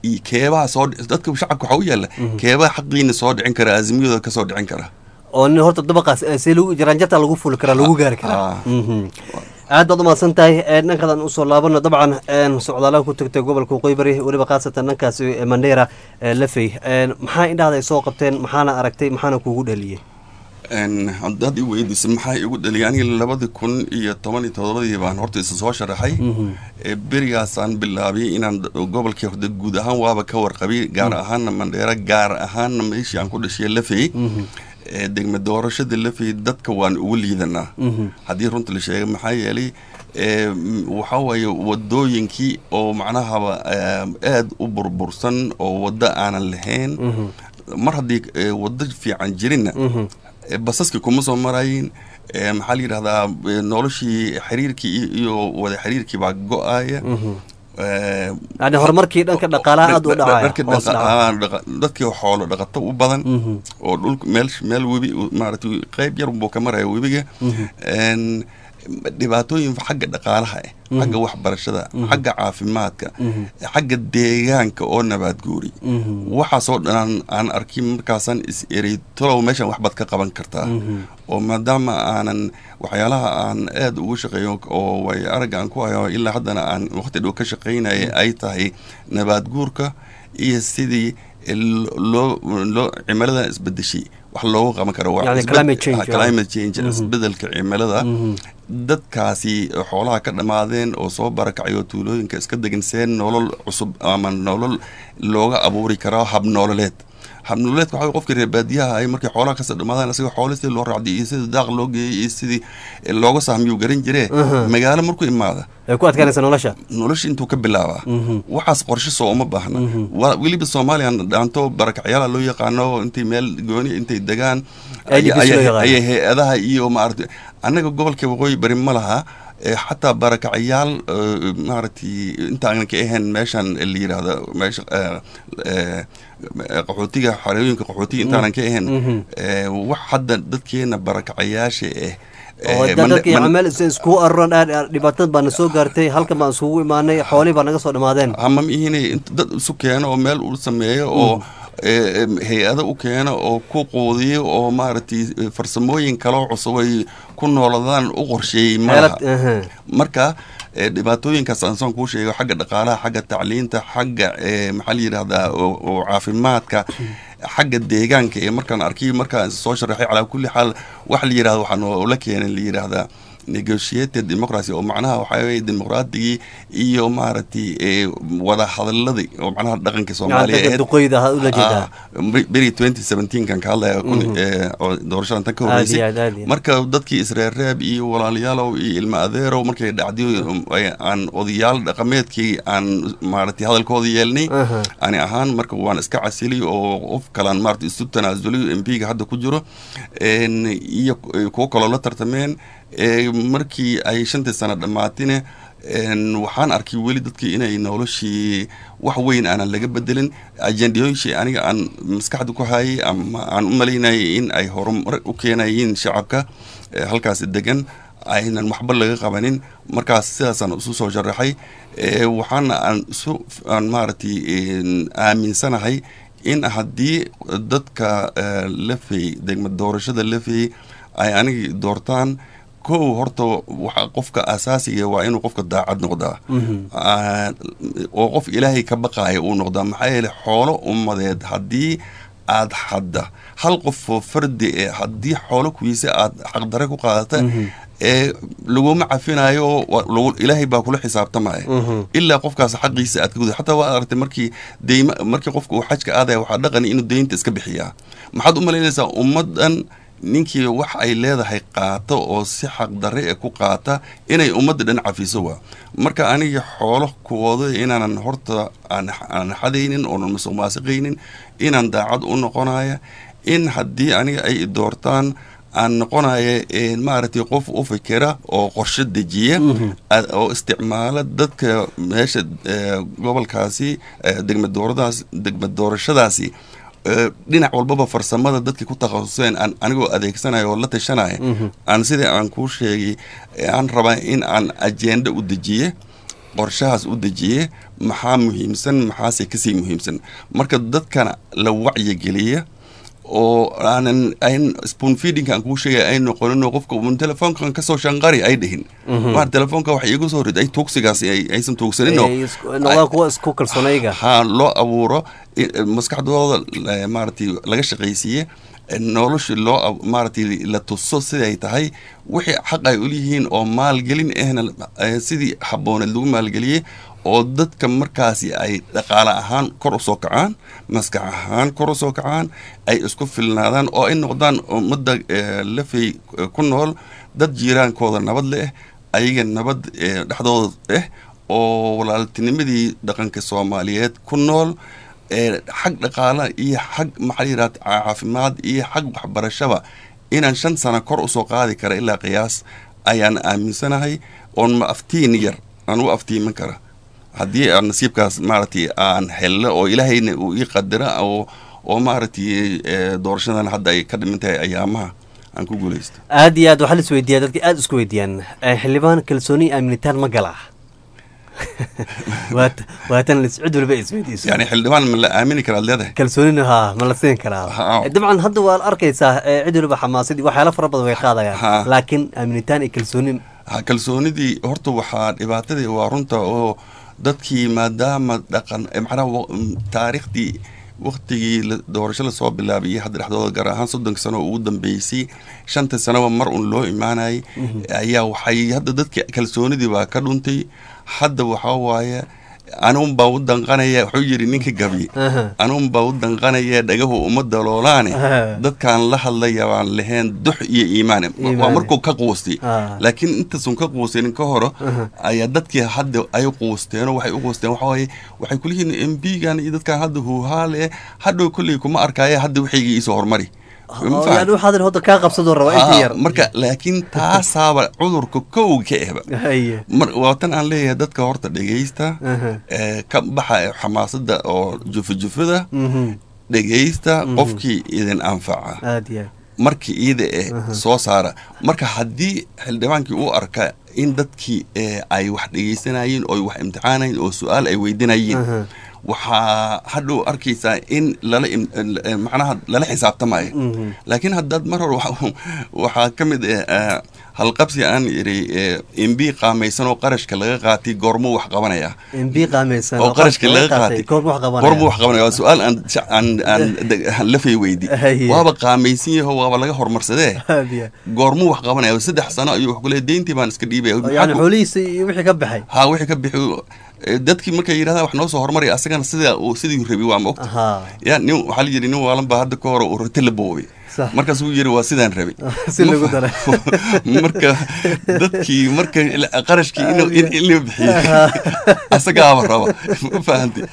iyo keebaha soo dadka shacabka waxaa u yaalla keebaha xaqiina soo dhicin kara azimiyadooda ka soo dhicin kara oo nin horta dabaqaas see lagu jaraanjarta lagu fuli karaa lagu gaari karaa aad baad umahadsan tahay dhankadan usoo laabano dabcan socdaalaha ku tagtay gobolka waqooyi bari weliba khaasatan dhankaasi mandheera lafey maxaa indhahda ay soo qabteen maxaana aragtay maxaana kuugu dhaliyey haddaad i weydiisa maxaa igu dhaliyay aniga labadii kun iyo toban iyo todobadii baan horta isa soo sharaxay berigaasaan bilaabiyay inaan gobolkii horde guud ahaan waaba ka warqabay gaar ahaanna mandheera gaar ahaanna meeshii aan ku dhashiya lafey degme doorashada lafey dadka waan ugu liidanaa haddii runta la sheega maxaa yeelay waxaa waaye wadooyinkii oo macnahaba aad u burbursan oo waddo aanan lahayn mar haddii waddo fiican jirinna basaskii kuma soo marayin maxaa la yidhahdaa noloshii xiriirkii iyo wada xiriirkii baa go-aya yani horumarkii dhanka dhaqaalaha aad u dhacaya dadkii xoolo dhaqato u badan oo dhulka meel meel webi maaragtay qayb yar buu ka maraya webiga dhibaatooyin xagga dhaqaalaha ah xagga waxbarashada xagga caafimaadka xagga deegaanka oo nabaad guuri waxaasoo dhan aan arkin markaasaan is erey talow meeshan waxbaad ka qaban kartaa oo maadaama aanan waxyaalaha aan aad ugu shaqeeyo oo way aragga aan ku hayo ilaa haddana aan waqti dhow ka shaqaynaya ay tahay nabaad guurka iyo sidii loo loo cimilada isbedeshay wax loogu qaban karo climate change isbedelka cimilada dadkaasi xoolaha ka dhammaadeen oo soo barakacay oo tuulooyinka iska degan see nolol cusub ama nolol looga abuuri karaa hab nololeed habnololeedka waxa qofkii reer baadiyaha ay markay xoolaha kasoo dhamaadaan isaga xoolo sidii loo raacday iyo sidii daaq loo geeyey iyo sidii looga sahmiyuu garan jiree magaalo markuu imaada ay ku adkaanaysa nolosha nolosha intuu ka bilaabaa waxaas qorshe soo uma baahna weliba soomaaliyan dhaanto barakacyaala loo yaqaano intay meel gooni intay degaan ayay hay-adaha iyo maarata annaga gobolka waqooyi bari ma laha xataa barakacayaal maaragtay intaanan ka ahayn meeshan la yidhaahda meesha qaxootiga xarooyinka qaxootiga intaanan ka ahayn wax hadda dadkeena barakacayaasha ah dadkii meel iskugu aruran dhibaatad baana soo gaartay halkan baan isugu imaanay xoolihii baa naga soo dhammaadeen hamam ihinay dad isu keeno oo meel u sameeyo oo hay-ado u keeno oo ku quudiyo oo maaragtay farsamooyin kaloo cusub ay ku nooladaan u qorsheeyey malaha marka dhibaatooyinkaas aan saan kuu sheego xagga dhaqaalaha xagga tacliinta xagga maxaa la yidhahdaa oo caafimaadka xagga deegaanka ee markaan arkay markaan soo sharaxay calaa kulli xaal waxa la yidhahda waxaa noola keenay la yidhaahdaa negotiated democracy oo macnaha waxaa weye dimuqraadigii iyo maaragtay wada hadaladii oo macnaha dhaqanka soomaaliya beri twenty seventeenkan ka hadlaya oo doorashadan tan ka horreysay marka dadkii isreerreeb iyo walaalayaalow iyo ilma adeerow markay dhacdiyo aan odayaal dhaqameedkii aan maaragtay hadalkooda yeelnay ani ahaan marka waan iska casiliy oo qof kalaan maarata isu tanaasuliy m p ga hadda ku jiro iyo kuwo kaloo la tartameen markii ay shantii sano dhammaatine waxaan arkay weli dadkii inay noloshii wax weyn aanan laga bedelin ajendiyooyinshii aniga aan maskaxda ku hayay ama aan u malaynayay in ay horumar u keenayiin shacabka halkaasi degan aynan waxba laga qabanin markaas sidaasaan isu soo sharaxay waxaana aan isu aan maaragtay aaminsanahay in haddii dadka lafey degma doorashada lafey ay anigi doortaan kow horta waxa qofka asaasiga waa inuu qofka daacad noqdaa oo qof ilaahay ka baqaaya uu noqdaa maxaa yeele xoolo ummadeed haddii aad xadda hal qofoo fardi e haddii xoolo kuwiisa aad xaqdare ku qaadata ee laguma cafinayo ilaahay baa kula xisaabtamaya ilaa qofkaas xaqiisa aad ka guda xataa waa aragtay markii deyma markii qofka uu xajka aadaya waxaa dhaqani inuu deynta iska bixiyaa maxaad u malaynaysaa ummaddan ninkii wax ay leedahay qaata oo si xaqdarre e ku qaata inay ummadda dhan cafiso waa marka aniga xoolo kuwooda inaanan horta aan xadaynin oonan masuq maasiqaynin inaan daacad u noqonaya in haddii aniga ay doortaan aan noqonaya maaragtay qof u fikira oo qorshe dejiya oo isticmaala dadka meesha gobolkaasi degma dooradaas degma doorashadaasi dhinac walbaba farsamada dadkii ku takhasuseen aan anigoo adeegsanaya oo la tashanaya aan sidai aan kuu sheegay aan rabaa in aan ajenda u dejiye qorshahaas u dejiye maxaa muhiimsan maxaase kasii muhiimsan marka dadkana la wacyigeliya oo aanan an spoon feeding aan kuu sheegay ay noqonin qofka un telefoonkan kasoo shanqari ay dhihin waar telefoonka wax iigu soo rid ay tuugsigaas aysan tuugsanin noqdaan kuwa isku kalsoonayga ha loo abuuro maskaxdooda maaragtay laga shaqaysiiye nolosha loo maaragtay la tuso siday tahay wixii xaq ay uleyihiin oo maalgelin ahna sidii habooneed lagu maalgeliyey oo dadka markaasi ay dhaqaale ahaan kor usoo kacaan maskax ahaan kor usoo kacaan ay isku filnaadaan oo ay noqdaan ummadda lafay ku nool dad jiiraankooda nabad leh ayaga nabad dhexdooda ah oo walaaltinimadii dhaqanka soomaaliyeed ku nool xag dhaqaala iyo xag maxaa yidhahda caafimaad iyo xag waxbarashaba inaan shan sano kor usoo qaadi kara ilaa qiyaas ayaan aaminsanahay oon ma aftiin yar aan u aftiiman kara haddii aan nasiibkaas maaragtay aan helno oo ilaahayna uu ii qadira oo oo maaragtay doorashadan hadda ay ka dhiman tahay ayaamaha aan ku guulaysto aad iyo aad waxaa la isweydiiyaa dadka aada isku weydiiyaan xildhibaan kalsooni aaminitaan ma galaa waatan cid walba isweydiiso yani xildhibaan ma la aamini karaad leedahay kalsoonina haa ma la siin karaa dabcan hadda waa la arkaysaa cid waliba xamaasadii waxyaala fara badan way qaadayaan laakiin aaminitaan iyo kalsoonin ha kalsoonidii horta waxaa dhibaatadii waa runta oo dadkii maadaama dhaqan macnaha taariikhdii waktigii doorasho lasoo bilaabay iyo hadda dhexdooda gaar ahaan soddonka sano oo ugu dambeysay shanta sanoba mar un loo imaanayay ayaa waxay hadda dadka kalsoonidii baa ka dhuntay hadda waxaa waaye anuun baa u danqanaya wuxuu yidhi ninka gabi anuun baa u danqanaya dhagahu uma daloolaane dadkaan la hadlaya baan lahayn dux iyo iimaan waa markuu ka quustay laakiin intaasun ka quusanin ka horo ayaa dadkii hadda ay quusteenoo waxay u quusteen waxaa waaye waxay kulihiin m b gan iyo dadkaan hadda huuhaale hadhow kolley kuma arkaaye hadda wixiygii iisoo hormari yani waxaadan hodda kaa qabsadoo rabaa inta yar marka laakiin taasaaba cudurka kow ka ehba waa tan aan leeyahay dadka horta dhegaysta ka baxa xamaasada oo jufajufada dhegaysta qofkii idin anfaca markii iida eh soo saara marka haddii xildhibaankii u arka in dadkii ay wax dhegaysanayeen oo wax imtixaanayen oo su-aal ay weydinayeen waxaa hadhow arkaysaa in lala macnaha lala xisaabtamayo laakiin haddaad mar hore waxaa ka mid ah halqabsi aan idhi mb qaamaysan oo qarashka laga qaatay goormuu wax qabanaya oo qarashka laga qaatay goormuu wax qabanaya waa su-aal aan aan aan lafay weydi waaba qaamaysan yaho waaba laga horumarsadee goormuu wax qabanaya saddex sano ayuu wax kule deyntii baan iska dhiibaya yani xoolihiisa iyo wixii ka baxay ha wixii ka bixi dadkii markay yidhahdaan wax noo soo hormaraya asagana sida uu sidii rabi waa ma ogta ya nin waxaa la yidhi nin waalan baa hadda ka hore uu rati la boobay markaasuu yidhi waa sidaan rabay marka dadkii marka qarashkii in la bixiyo asagaaba raba ma fahantay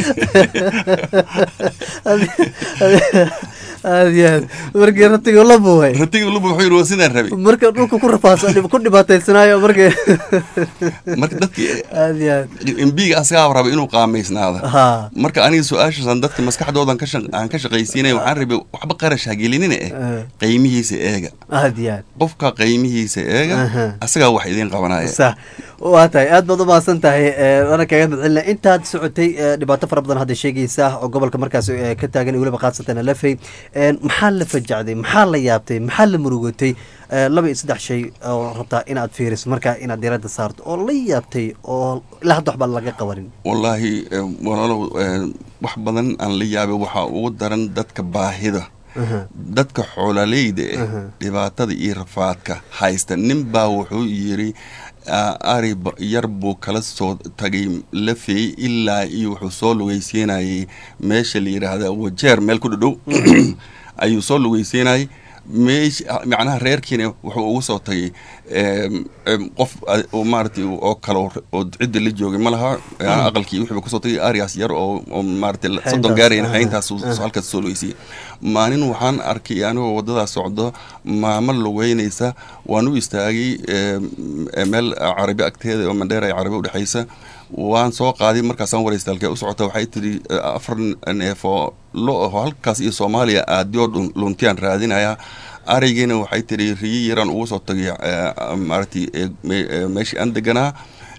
aad iyo aad markii ratiga la buuhay ratiga la buuhay waa sidaan rabay marka dhulka ku rafaasa ku dhibaataysanaayo marka marka dadkii aad iyo aad imbiga asagaaba raba inuu qaamaysnaada marka aniga su-aashaasaan dadka maskaxdoodan ka aan ka shaqaysiinaya waxaan rabay waxba qarash hagelinina eh qaymihiisa eega aad iyo aad qofka qaymihiisa eega asagaa wax idiin qabanaya sax waa tahay aad baad u mahadsan tahay waana kaga madcelina intaad socotay dhibaato fara badan hadda sheegaysa oo gobolka markaas ka taagan weliba qaadsateen lafay maxaa la fajacday maxaa la yaabtay maxaa la murugatay laba iyo saddex shay oo rabtaa inaad fiiriso markaa inaad diradda saarto oo la yaabtay oo ilaa hadda waxbaa laga qabanin wallaahi walaalow wax badan aan la yaabay waxaa ugu daran dadka baahida dadka xoololeyda eh dhibaatada iyo rafaadka haysta nin baa wuxuu yidhi ari yar buu kala soo tagay lafeey ilaa iyo wuxuu soo lugaysiinayay meesha la yidhaahda wajeer meel ku dhadhow ayuu soo lugaysiinayay meesh macnaha reerkiina wuxuu ugu soo tagay qof maaratay oo kale oo cidda la joogay ma laha aqalkii wuxuu kusoo tagay arias yar oo oo maaratay soddon gaarayn hayntaas halkaas soo lugeysiyay maalin waxaan arkay anigoo waddadaa socdo maamo lugeynaysa waan u istaagay meel carabi agteeda oo mandheer ay carabi udhexaysa waan soo qaaday markaasaan waraysta halkee u socota waxay tidhi afar neef oo lo aho halkaas iyo soomaaliya aadiyoo luntiyaan raadinayaa araygiina waxay tidhi riyi yaraan ugu soo tagay maaratay meeshii aan deganaa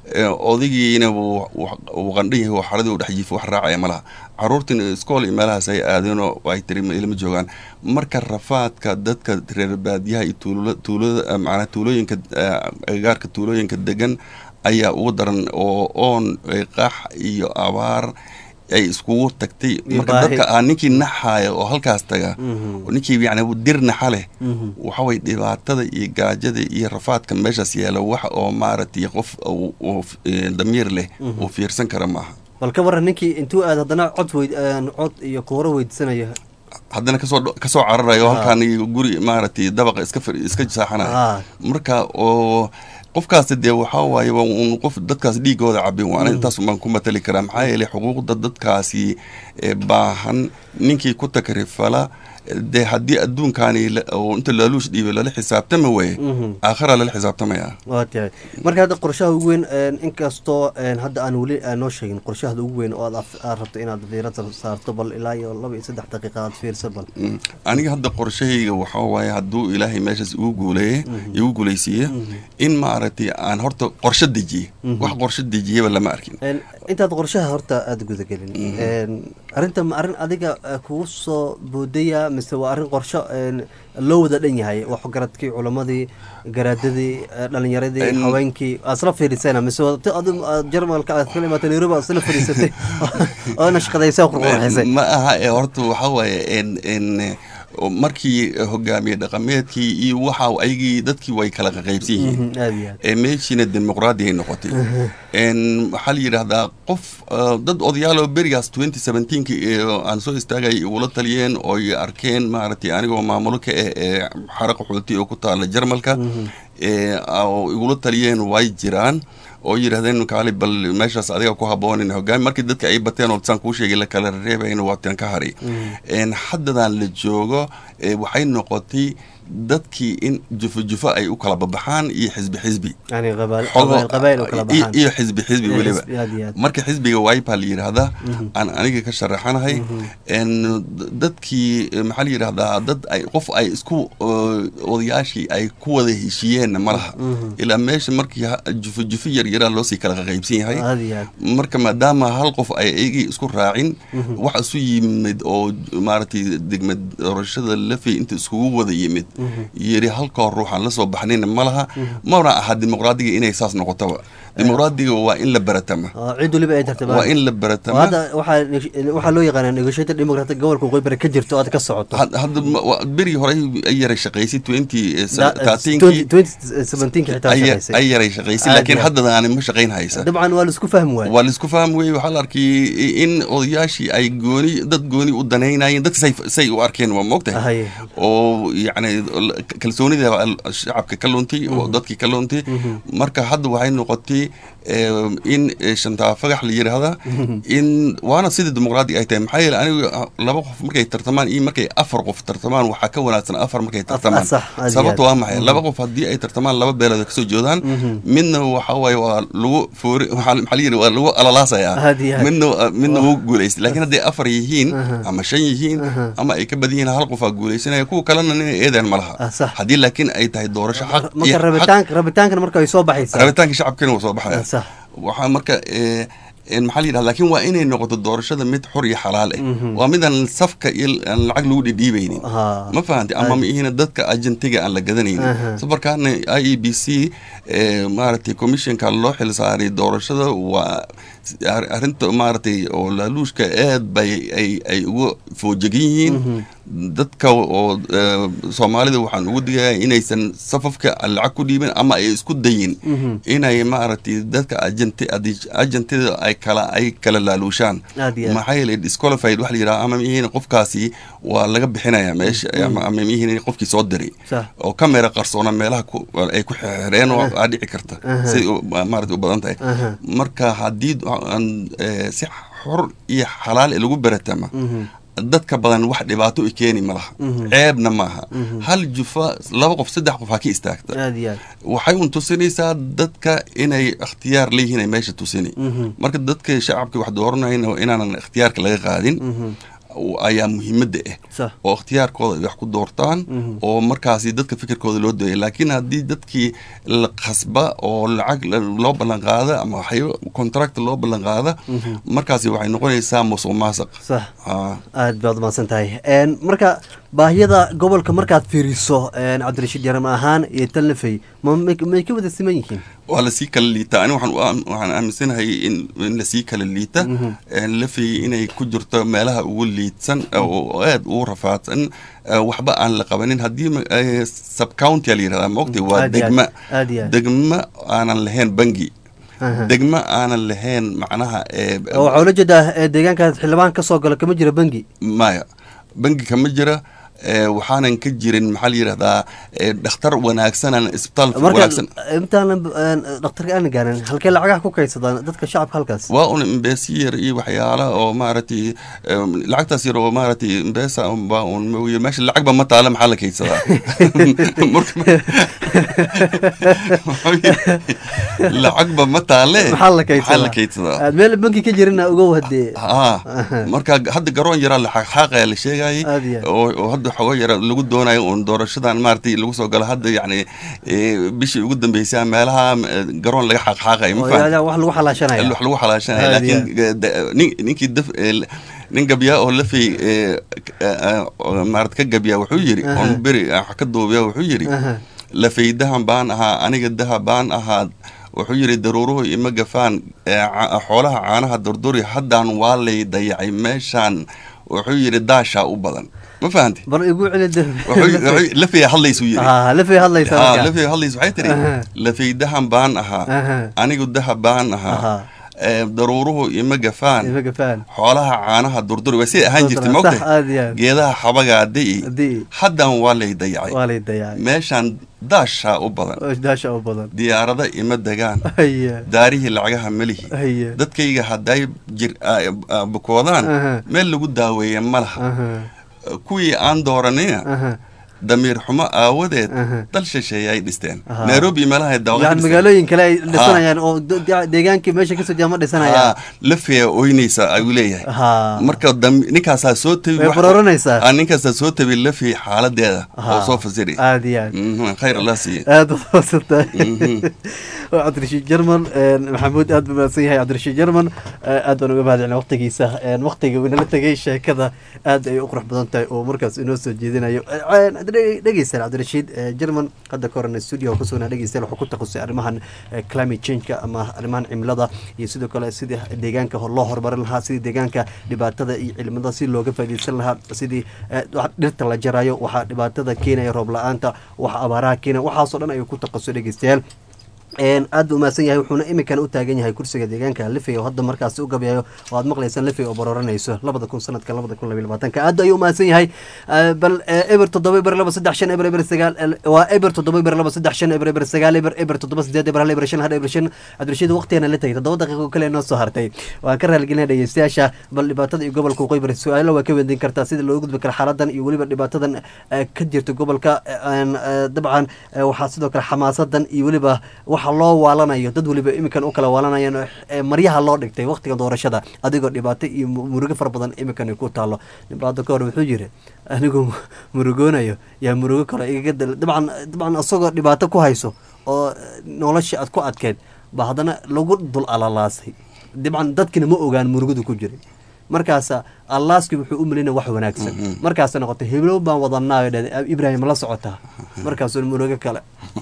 odagiina uu qandhan yahay xaradii u dhex jiifo wax raacaya ma laha caruurtiin iskool iyo meelahaas ay aadeenoo ay tiri ilama joogaan marka rafaadka dadka reer baadiyaha iyo tuulada macnaa tuulooyinka agagaarka tuulooyinka degan ayaa ugu daran oo oon qax iyo abaar ay iskugu tagtay marka dadka ah ninkii naxaaya oo halkaas taga ninkii yani dir naxa leh waxaway dhibaatada iyo gaajada iyo rafaadka meeshaas yaala wax oo maaragtay qof damiir leh uu fiirsan kara maaha bal ka waran ninkii intuu aad haddana cod weyd cod iyo kuuro weydiisanayo haddana kasoo kasoo cararayo halkaan guri maaragtay dabaqa iska iska saaxanayo marka oo qofkaasi dee waxaa waaye un qof dadkaas dhiigooda cabin waana intaas baan ku matali karaa maxaa yeelay xuquuqda dadkaasi baahan ninkii ku takrifala dee haddii adduunkaani inta laaluush dhiibay lala xisaabtama waye aakhira lala xisaabtamaya waa tahay marka hadda qorshaha ugu weyn inkastoo hadda aan weli noo sheegin qorshahada ugu weyn oo aad rabto inaad fiirada saarto bal ilaa iyo laba iyo saddex daqiiqa aad fiirsa bal aniga hadda qorshahayga waxaa waaye hadduu ilaahay meeshaas igu guuleeye igu guuleysiiye in maaragtay aan horta qorsho dejiye wax qorsho dejiyaba lama arkin intaad qorshaha horta aada gudagelin arrinta ma arrin adiga kugu soo boodaya mise waa arrin qorsho loo wada dhan yahay wax garadkii culamadii garaadadii dhalinyaradii haweenkii aad isla fiirisana mise jarmalka aad kala imaata nairobi aad isla fadhiisatay oo nashqadaysa qurqurxisay ma aha ee horta waxaa waaye n markii hogaamiye dhaqameedkii iyo waxa ayagii dadkii way kala qaqaybsan yihiin meeshiina dimuqraadi ay noqotay waxaa la yidhaahdaa qof dad odayaaloo berigaas twenty seventeenki aan soo istaagay igula taliyeen oo ay arkeen maaragtay anigoo maamulo ka ah ee xaraqa xoolti oo ku taala jarmalka oo igula taliyeen way jiraan oo yidhahdeen kaali bal meeshaas adiga ku haboonin hogaami markii dadka ay bateen oo saan kuu sheegay la kala reebayn waataan ka hari haddadan la joogo waxay noqotay dadkii in jufo jufo ay u kala babaxaan iyo xisbi xisbi iyo xisbi xisbi weliba marka xisbiga waipa la yidhaahdaa aan aniga ka sharaxanahay dadkii maxaa la yidhahdaa dad ay qof ay isku odayaashii ay ku wada heshiiyeenna ma laha ilaa meesha markii jufo jufo yaryaraa loosii kala qaqaybsan yahay marka maadaama hal qof ay eygii isku raacin wax isu yimid oo maaragtay degmad doorashada lafey inta iskugu wada yimid yiri halkoo ruuxaan la soo baxnayna ma laha mana aha dimuqraadiga inay saas noqotaba dimuqraadiga waa in la baratama cid waliba ay tartama waa in la baratama hadda waxaa loo yaqaanaa negotiated democratic gobolka waqooyi ka jirto aad ka socoto hadda berigii hore ay yaray shaqaysay twenty ay yaray shaqaysay laakiin haddada aanay ma shaqayn haysa dabcan waa laisku fahmi waay waa laisku fahmi waayey waxaa la arkay in odayaashii ay gooni dad gooni u danaynayeen dadka say say u arkeen waa moogtahay oo yacni kalsoonida shacabka ka luntay oo dadkii ka luntay marka hadda waxay noqotay in shantaa fagax la yidhaahda in waana sidii dimuqraadi ay tahay maxaa yeele anigu laba qof markay tartamaan iyo markay afar qof tartamaan waxaa ka wanaagsan afar markay tartamaan sababta waa maxay laba qof haddii ay tartamaan laba beelood kasoo jeedaan midna waxa waaye waa lagu foori maxaa la yidhi waa lagu alalaasaya midna midna wuu guulaystay laakiin hadday afar yihiin ama shan yihiin ama ay ka badan yihiin hal qofaa guulaysanaya kuwa kalena inay eedaan ma laha haddii laakiin ay tahay doorasho xaq rabitaankan marka ay soo baxaysa rabitaanka shacabkana waa soo baxaya waxaa marka maxaa la yidhahda lakin waa inay noqoto doorashada mid xor iyo xalaal ah waa midaan safka iyo aan lacag lagu dhidhiibaynin ma fahantay ama miihina dadka agentiga aan la gadanaynin safarkaana i e b c maaragtay commissionka loo xil saaray doorashada waa arrinta maaragtay oo laaluushka aad bay ay ay uga foojegan yihiin dadka oo soomaalida waxaan ugu digaya inaysan safafka lacag ku dhiibin ama ay isku dayin inay maaragtay dadka agent agentida ay kala ay kala laaluushaan maxaa yeelay disqualified waxa la yidhaha ama mihiin qofkaasi waa laga bixinaya meesha ama mihiin qofkii soo diray oo kamera qarsoona meelaha ay ku xireen oo aa dhici karta say maaragtay u badan tahay marka haddii si xor iyo xalaal lagu baratama dadka badan wax dhibaato i keeni ma laha ceebna maaha hal jufa laba qof saddex qof ha ka istaagta waxay un tusinaysaa dadka inay ikhtiyaar leeyihiin ay meesha tusini marka dadka shacabka wax dooranayna inaanan ikhtiyaarka laga qaadin ayaa muhiimadda ah sax oo ikhtiyaarkooda ay wax ku doortaan oo markaasi dadka fikirkooda loo dooya laakiin haddii dadkii la khasba oo lacag la- loo ballan qaada ama waxyaabo contract loo ballan qaada markaasi waxay noqonaysaa musuq maasuq sax Ah, aad baad umahadsan tahay Een, marka baahiyada gobolka markaad fiiriso een, cabdirashiid yaram ahaan iyo talnafey ma may may ka wada siman yihiin waa lasii kala liitaa ani waxaan u aam- waxaan aaminsanahay in in lasii kala liita Een, lafay inay ku jirto meelaha ugu liidsan oo aad ugu rafaadsan eh, waxba aan la qabanin haddii ma- eh, subcounty la yirahdaa maogtay waa Aad iyo aad, degma aad iyo aad. degma aanan lahayn bangi Aha. degma aanan lahayn macnaha eh, oo waxaa ula jeedaa ee, deegaanka xildhibaan ka soo galo kama jira bangi maya bangi kama jira eh, waxaanan ka jirin maxaa la yidhahdaa eh, dhakhtar wanaagsanan isbitaal marka wanaagsan intaanan een, dhakhtarka aan gaarin halkee lacagaha ku kaydsadaan dadka shacabka halkaas waa un imbesi yar iyo waxyaala oo maaragtay em, lacagtaas yar oo maaragtay imbesa unbaa un mooye meesha lacagba ma taala maxaa la kaydsadaa Marka- lacagba ma taale maxaa la maxaa la kaydsadaa kaydsadaa aad meel bangi ka jirina ugow hadee ha marka hadda garoon yaraa la xaqxaaqaya la sheegayay Aad iyo aad. oo oo hadda xogo yara lagu doonayo uun doorashadan maaragtay lagu soo galo hadda yacni eh, bishii ugu dambeysay meelaha eh, garoon laga xaqxaaqayo ma oo fahamtay? yaa- wax lagu xalaashanaya wax lagu xalaashanaya Aad laakiin eh, da- nin- ninkii daf eh, nin gabyaa oo lafay eh, eh, eh, maarad ka gabyaa wuxuu yidhi Aha. oon beri ah, wax ka duubiya wuxuu yidhi Aha. lafay dahan baan ahaa aniga daha baan ahaa wuxuu yidhi daruuruhu ima gafaan eh, ca- xoolaha caanaha durduri haddaan waa lay dayacay meeshaan wuxuu yidhi daashaa u badan ma fahanti bal igu celi de- lafay hadlaysuu yidhi Ah, lafay hadlaysa Ah, marka. lafay hadlays waxay tiri Aha. lafay dahan baan ahaa Aha. anigu daha baan ahaa Aha. Eh, daruuruhu ima gafaan Ima gafaan. xoolaha caanaha durduri waa siday ahaan jirtay Sax, mogtay aad iyo aad. geedaha xabagaa di'i Di'i. haddan waa lay dayacay waa lay dayacay meeshaan daashaa u badan oo daasha u badan diyaarada ima degaan haya daarihii lacagaha melihi haya dadkayga hadday jir ah, ah, bukoodaan Aha. meel lagu daaweeya ma laha aha kuwii aan dooranina aha damiir xumo aawadeed Aha. dal shisheeye ay dhisteen Aha. nairobi meelaha dawaqo yani magaalooyin kale ay dhisanayaan oo de- de- deegaankii meesha kasoo jeeda ma dhisanayaan lafeya oynaysa ayuu leeyahay ha marka dam- ninkaasaa soo tabi way wax- barooranaysaa Ah, ninkaasaa soo tabi lafi xaaladeeda oo Ha. soo fasiri aad iyo aad Mhm, khayr allah siiye aad u mahadsantahay Mhm. waa cabdirashiid jerman maxamuud aad buu mahadsan yahay cabdirashiid jerman aad baan uga mahadcelina waqtigiisa waqtiga uu inala tegay sheekada aad ay u qurux badan tahay oo markaas inoo soo jeedinayo dhegeystayaal cabdirashiid jerman hadda ka horena studio oo kusugnaa dhegeystayaal wuxuu ku takhasusay arrimahan eh, climate change-ka ama arrimahan cimilada iyo sidoo kale sidii deegaanka hor loo horumarin lahaa sidii deegaanka dhibaatada iyo cilmada si looga faa'iideysan lahaa sidii eh, wax dhirta la jarayo waxaa dhibaatada keenaya roob la-aanta waxa abaaraha keenaya waxaasoo dhan ayuu ku takhasusay dhegeystayaal Een, aad buu umahadsan yahay wuxuuna imikan u taagan yahay kursiga deegaanka lifey oo hadda markaasi u gabayayo oo aad maqlaysaan lifey oo barooranayso labada kun sanadka labada kun labiyo labaatanka aad ayuu umahadsan yahay Eh, bal eh, eber toddoba eber laba saddex shan eber eber sagaal el- waa eber toddoba eber laba saddex shan eber eber sagaal eber eber toddoba sideed eber hal eber shan hal eber shan cabdirashiid waqtigana la tegay toddoba daqiiqo kale noo soo hartay waan ka raaligelinaya dhegeystayaasha bal dhibaatada iyo gobolka waqooyi bari su-aalo waa ka weydiin kartaa sida loo gudbi karo xaaladan iyo weliba dhibaatadan eh, ka jirta gobolka eh, een, eh, dabcan eh, waxaa sidoo kale xamaasadan iyo weliba waxa loo waalanayo dad weliba iminkan u kala waalanayaan oo, eh, maryaha loo dhigtay waqtiga doorashada adigoo dhibaato iyo mu- murugo fara badan iminkan ay ku taalo dhibaato ka hor wuxuu yiri anigu murugoonayo yaa murugo kale igaga dal dabcan dabcan isagoo dhibaato ku hayso oo eh, nolosha aad ku adkeyd ba haddana lagu dul alalaasay dabcan dadkina ma ogaan murugadu ku jiray markaasa allaaskii wuxuu u melinaya wax wanaagsan markaasa noqotay heblow baan wadanaayo dhahday ibraahim la socotaa markaasuu murugo kale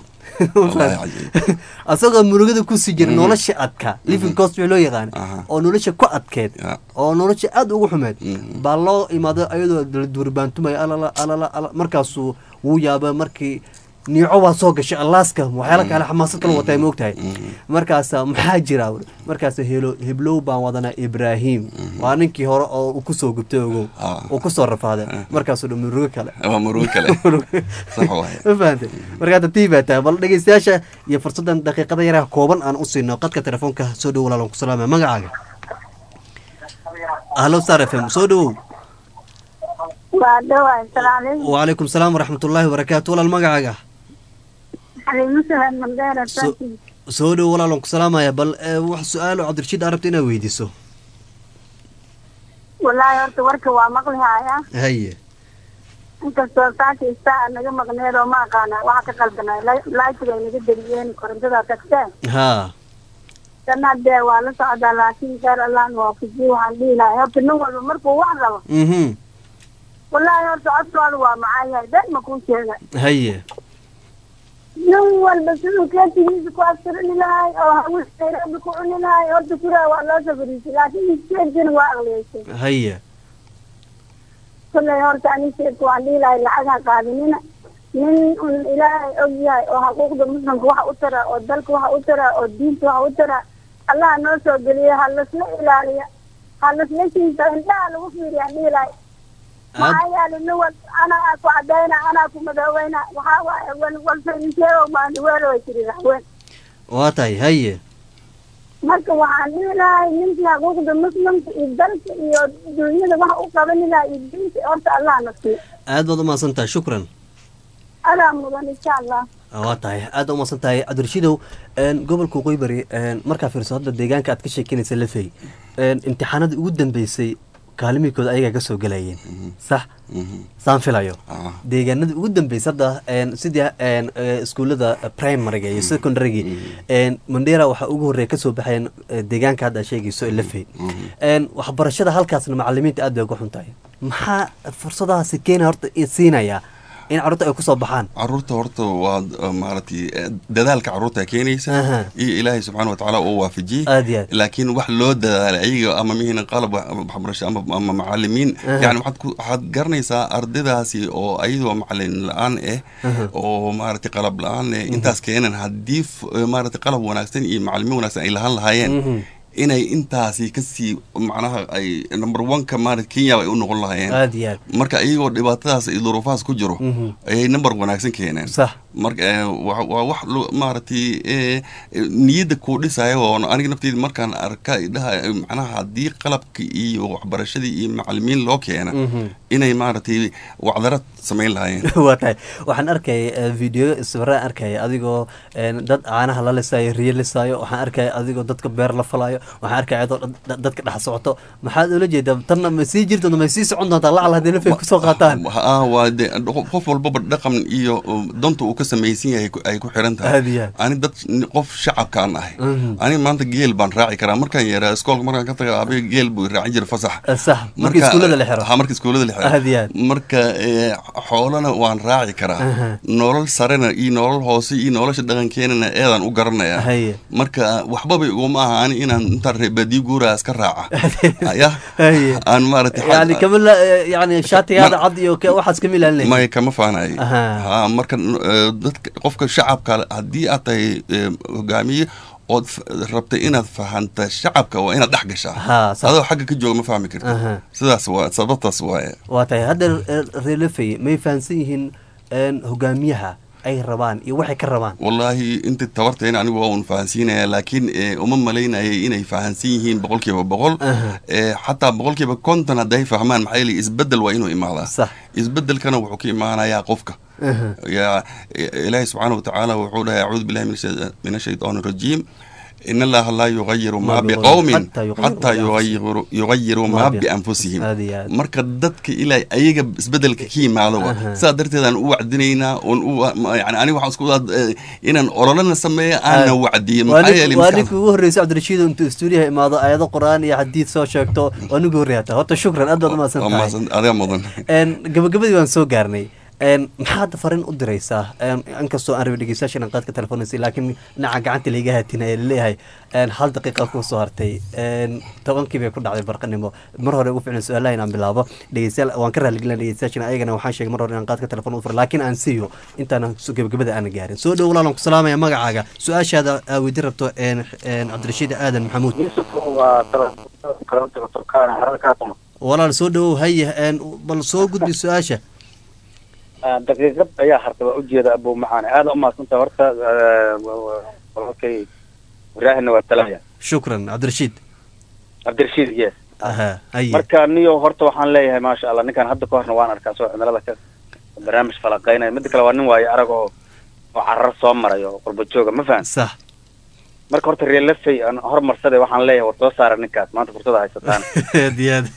Wallahi cajiib. asagoo murugada kusii jira nolosha adkaa living cost wixii loo yaqaan Aha. oo nolosha ku adkeed Ya. oo nolosha aada ugu xumeed Mhm. baa loo imaado ayadoo la duurbaantumaya alala alala ala markaasuu wuu yaaba markii niico waa soo gashay allaaska waxyaala kale xamaasad kala wataa ma ogtahay markaasa maxaa jira wuri? markaasa helo heblow baan wadanaa ibraahim waa ninkii hore oo uu kusoo gubtay ogow Ah. uu kusoo rafaaday markaasuu dha murugo kale waa murugo kale sax waaye ma fahantay marka hadda tii baa tahay bal dhegeystayaasha iyo fursaddan daqiiqada yaraha kooban aan u siino qadka telefoonka soo dhowo walaalan ku salaamaya magacaaga ahlo star f m soo dhowow waa dhowaa assalaamu calaykum wacalaykum salaam waraxmatullaahi wabarakaatu walaal magacaaga xaliimo sahad mandheera So- soo dhowo walaalan ku salaamaya bal eh, wax su-aalo cabdirashiid aa rabta inaad weydiiso wallaahi horta warka waa maqli haaya haye inkastoo saaka istaa naga maqneed oo ma aqaana waxa ka qaldanay laajigay naga dariyeen korontada tagteen haa kana dee waa la socdaa laakiin kheyr allaan waafajiye waxaan dhihi lahay horta nin walba markuu wax rabo mhm wallaahi horta codkooda waa macaan yahay been ma kuu sheega haye nin walba siduu keetigiisa ku astirini lahay oo hawis nairobi ku cuni lahay horta kuraa waa loo safariisay laakiin iskeedkina waa aqliyeysay haye kollay horta ani sheedka waan dhihi lahay lacag ha qaadinina nin un ilaahay og yahay oo xuquuqda muslimka waxa u tara oo dalka waxa u tara oo diinta waxa u tara allaha noo soo geliya ha lasla ilaaliya ha lasla shiisa indhaha lagu fiiriya aan dhihi lahay maxaa yeelay nin wal anaa ku cadayna anaa ku madooweyna waxaa waaye wal walfaynisheego maandiweelo way tiri raxween waa tahay haye marka waxaan dhihi lahay ninkii xuquuqda muslimka iyo dalka iyo dunyada waxa u qabani lahay iyo diinta horta allah na siiyo aad baad umahadsan tahay shukran adaa mudan insha allah waa tahay aad u umahadsan tahay cabdirashiidow gobolka waqooyi bari markaa fiirso hadda deegaanka aad ka sheekeynaysa lafey imtixaanadii ugu dambeysay kaalimiikooda ayagaa ka soo gelayeen sax saan filayo Ah. deegaanadii ugu dambeysay hadda sidii iskuullada primaryga iyo secondarygi mandera waxaa ugu horreeya kasoo baxayeen eh, deegaanka hadda aad sheegayso ee lafey waxbarashada halkaasna macalimiinta aad bay uga xun tahay maxaa fursadahaasi keena horta i- siinaya in carruurta ay kusoo baxaan caruurta horta waa uh, maaragtay eh, dadaalka caruurta keenaysa Aha. iyo ilaahay subxaana watacaala uu waafajiyey aad iyo aad laakiin wax loo dadaalay ayaga ama mihina qalab wax- waxbarasho ama, ama macalimiin Aha. yani waxaad ku- waxaad garanaysaa ardaydaasi oo ayadoo macalin la-aan ah Aha. oo maaragtay qalab la-aan eh intaas keenan haddii f- eh, maaragtay qalab wanaagsan iyo macalimiin wanaagsan ay lahaan lahaayeen Mhm. inay intaasi kasii macnaha ay number one-ka maarata kenya ay u noqon lahaayeen aad iyo aad marka iyagoo dhibaatadaas iyo duruufahaas ku jiro Mhm. ayay number wanaagsan keeneen sax marka eh, waa waa wax lo- maaragtay eh, eh, niyadda kuu dhisaya oo aniga nafteyda markaan arka idhaha eh, macnaha haddii qalabka iyo waxbarashadii iyo macalimiin loo keena Mhm. inay maaragtay wacdara samayn lahaayeen waa tahay waxaan arkaya video sawiraan arkaya adigoo een, dad caanaha la lisaayo riyo lisaayo waxaan arkaya adigoo dadka beer la falayo waxaan arkaya adoo dad- dadka dhex socoto maxaad ula jeedaa tanna ma sii jirto ma sii socon doontaa lacal haddii lafay kusoo qaataan ah waa de qof- qof walbaba dhaqan iyo uh, danta uu ka samaysan yahay ku- ay ku xiran tahay aad iyo aad ani dad qof shacabkaan ahay Mhm. ani maanta geel baan raaci karaa markaan yaraa iskoolka markaan ka taga abiga geel buu raacin jiray fasax Eh, sax markii iskuullada la xiro ha marka iskuullada la xiro aad iyo aad marka eh, xoolana waan raaci karaa Aha. nolol sarena iyo nolol hoose iyo nolosha dhaqankeenana eedaan u garanaya haye marka waxbaba iguma aha ani inaan intaan reebadiyo guuraa iska raaca ya haye aan maaragtay yani kama la yani shaatigaada cad iyo ka- waxaas kama ilaalinay maya kama faanayo Aha. ha marka eh, dadka qofka shacabka haddii aad tahay eh, hogaamiye ood f- rabtay inaad fahanta shacabka waa inaad dhex gashaa ha sax adoo xagga ka jooga ma fahmi karti aha sidaas waa sababtaas waaye waa tahay hadda reelafay may fahansan yihiin een, hogaamiyaha ay rabaan iyo waxay ka rabaan wallaahi inta tabarteena anigu waa un fahansiinaya laakiin eh, uma malaynayay inay fahansan yihiin boqolkiiba boqol Aha. Eh, xataa boqolkiiba konton hadday fahmaan maxaa yeelay isbeddel waa inuu imaadaa sax isbeddelkana wuxuu ka imaanayaa qofka aha يا إلهي سبحانه وتعالى وحوله أعوذ بالله من الشي- من الشيطان الرجيم إن الله لا يغير ما ما بقوم بقوم حتى يغيروا حتى يغيروا يغيروا ما ما ب- بأنفسهم هذه هذه. marka dadka ilaa ayaga isbedelka ka yimaado Aha. waa sidaa darteed aan u wacdinaynaa oon u yani aniga waxaan isku wadaa eh, inaan ololana sameeyo aanna wacdiyo waa maxaa nin- yeelay waa maskax- ninkii ugu horreysay cabdirashiid intuu stuudiyaha imaado ayado qur-aan iyo xadiid soo sheegto waa ninkii horreeya hata horta shukran aad baad umahadsan waa tahay mahadsan- adiga mudan Een, gabagabadii waan soo gaarnay Een, maxaa hadda fariin u diraysaa Een, inkastoo aan rabay dhegeystayaashan qaadka telefoonaysa laakiin dhinaca gacanta laiga haatinaya laleeyahay een, hal daqiiqa ku soo hartay Een, tobankii bay ku dhacday barqanimo mar hore ugu ficlan su-aalaha inaan bilaabo dhegeystayaal waan ka raaligelina dhegeystayaashan ayagana waxaan sheegay mar hore inaan qaadka telefoon u furo laakiin aan siiyo intaan gabagabada aan gaarin soo dhow walaalan ku salaamaya magacaaga su-aashaada aa weydi rabto een, een, cabdirashiid aadan maxamuud yusuf waa kalanta turkana hararkaasuma walaal soo dhowow haye een, bal soo gudbi su-aasha daqiiqad ayaa harta waa ujeeda abu macaan aada umaadsanta horta walaalkay ibraahimna waa talaya shukran cabdirashiid cabdirashiid yes aha haye marka niyo horta waxaan leeyahay maasha allah ninkan hadda ka horna waan arkaa soo cimilada ka barnaamij falaqaynaya midda kale waa nin waayo arag oo oo carar soo maray oo qurba jooga ma fahan sax marka horta reer lafey aan hormarsade waxaan leeyahay war soo saara ninkaas maanta fursada haysataan aad iyo aad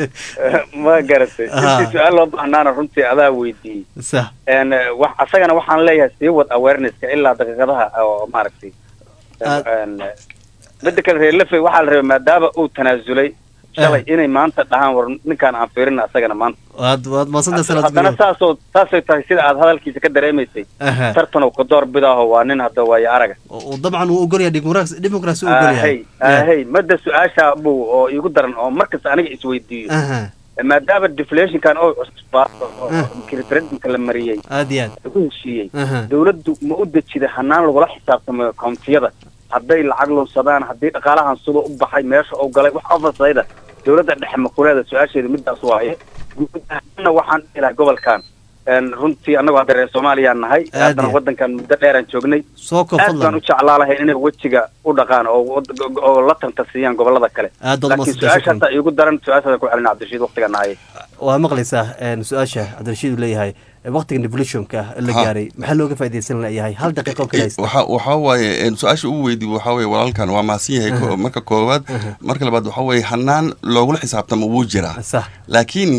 ma garatay Aha. intii su-aal loo bahnaana runtii adaa weydiiyey sax n wax asagana waxaan leeyahay sii wad awarenesska ilaa daqiiqadaha oo maaragtay Aad- n midda kale reer lafey waxaa la rabay maadaama uu tanaasulay shalay inay maanta dhahaan war ninkaan aan fiirina asagana maanta waad waad maasanta sanad haddana saasoo saasay tahay sida aad hadalkiisa ka dareemaysay aha tartanow ka door bidaaho waa nin hadda waayo araga oo dabcan uu ogolyahay dimuqraasi dimuqraasi uu ogolyahay ahey ahey madda su-aasha buu oo iigu daran oo markasta aniga isweydiiyo aha maadaama deflationkan oo cusbaato oo Ah. referendumka la mariyey aad iyo aad lagu heshiiyey aha dawladdu ma u dejida hanaan lagula xisaabtamayo kountiyada hadday lacag lunsadaan haddii dhaqaalahan sida u baxay meesha uu galay wax ofasayda dawladda dhexe makuleeda su-aasheedu midaas waaye guud ahaanna waxaan dhihi lahaa gobolkan n runtii annagoo hadda reer soomaaliyaan nahay Aad haddana iyo. waddankan muddo dheeraan joognay soo koob aad baan fadlan u jeclaa lahayn inay wejiga u dhaqaan oo wad- oo la tantasiyaan gobolada kale aad baad laakiin umaasanta shukran su-aashaasa iigu daran su-aashaasa ku celina cabdirashiid waqtiga nahayay waa maqlaysaa een, su-aasha cabdirashiid uu leeyahay waqtiga devolutionka la Ha. gaaray maxaa looga faaidaysan layahay hal daqiiqo kale haysta waxa waxa waaye een, su-aasha ugu weydiiy waxa waaye walaalkan waa mahadsan yahay ko- marka koowaad marka labaad waxa waaye hanaan loogula xisaabtamo wuu jiraa sax laakiin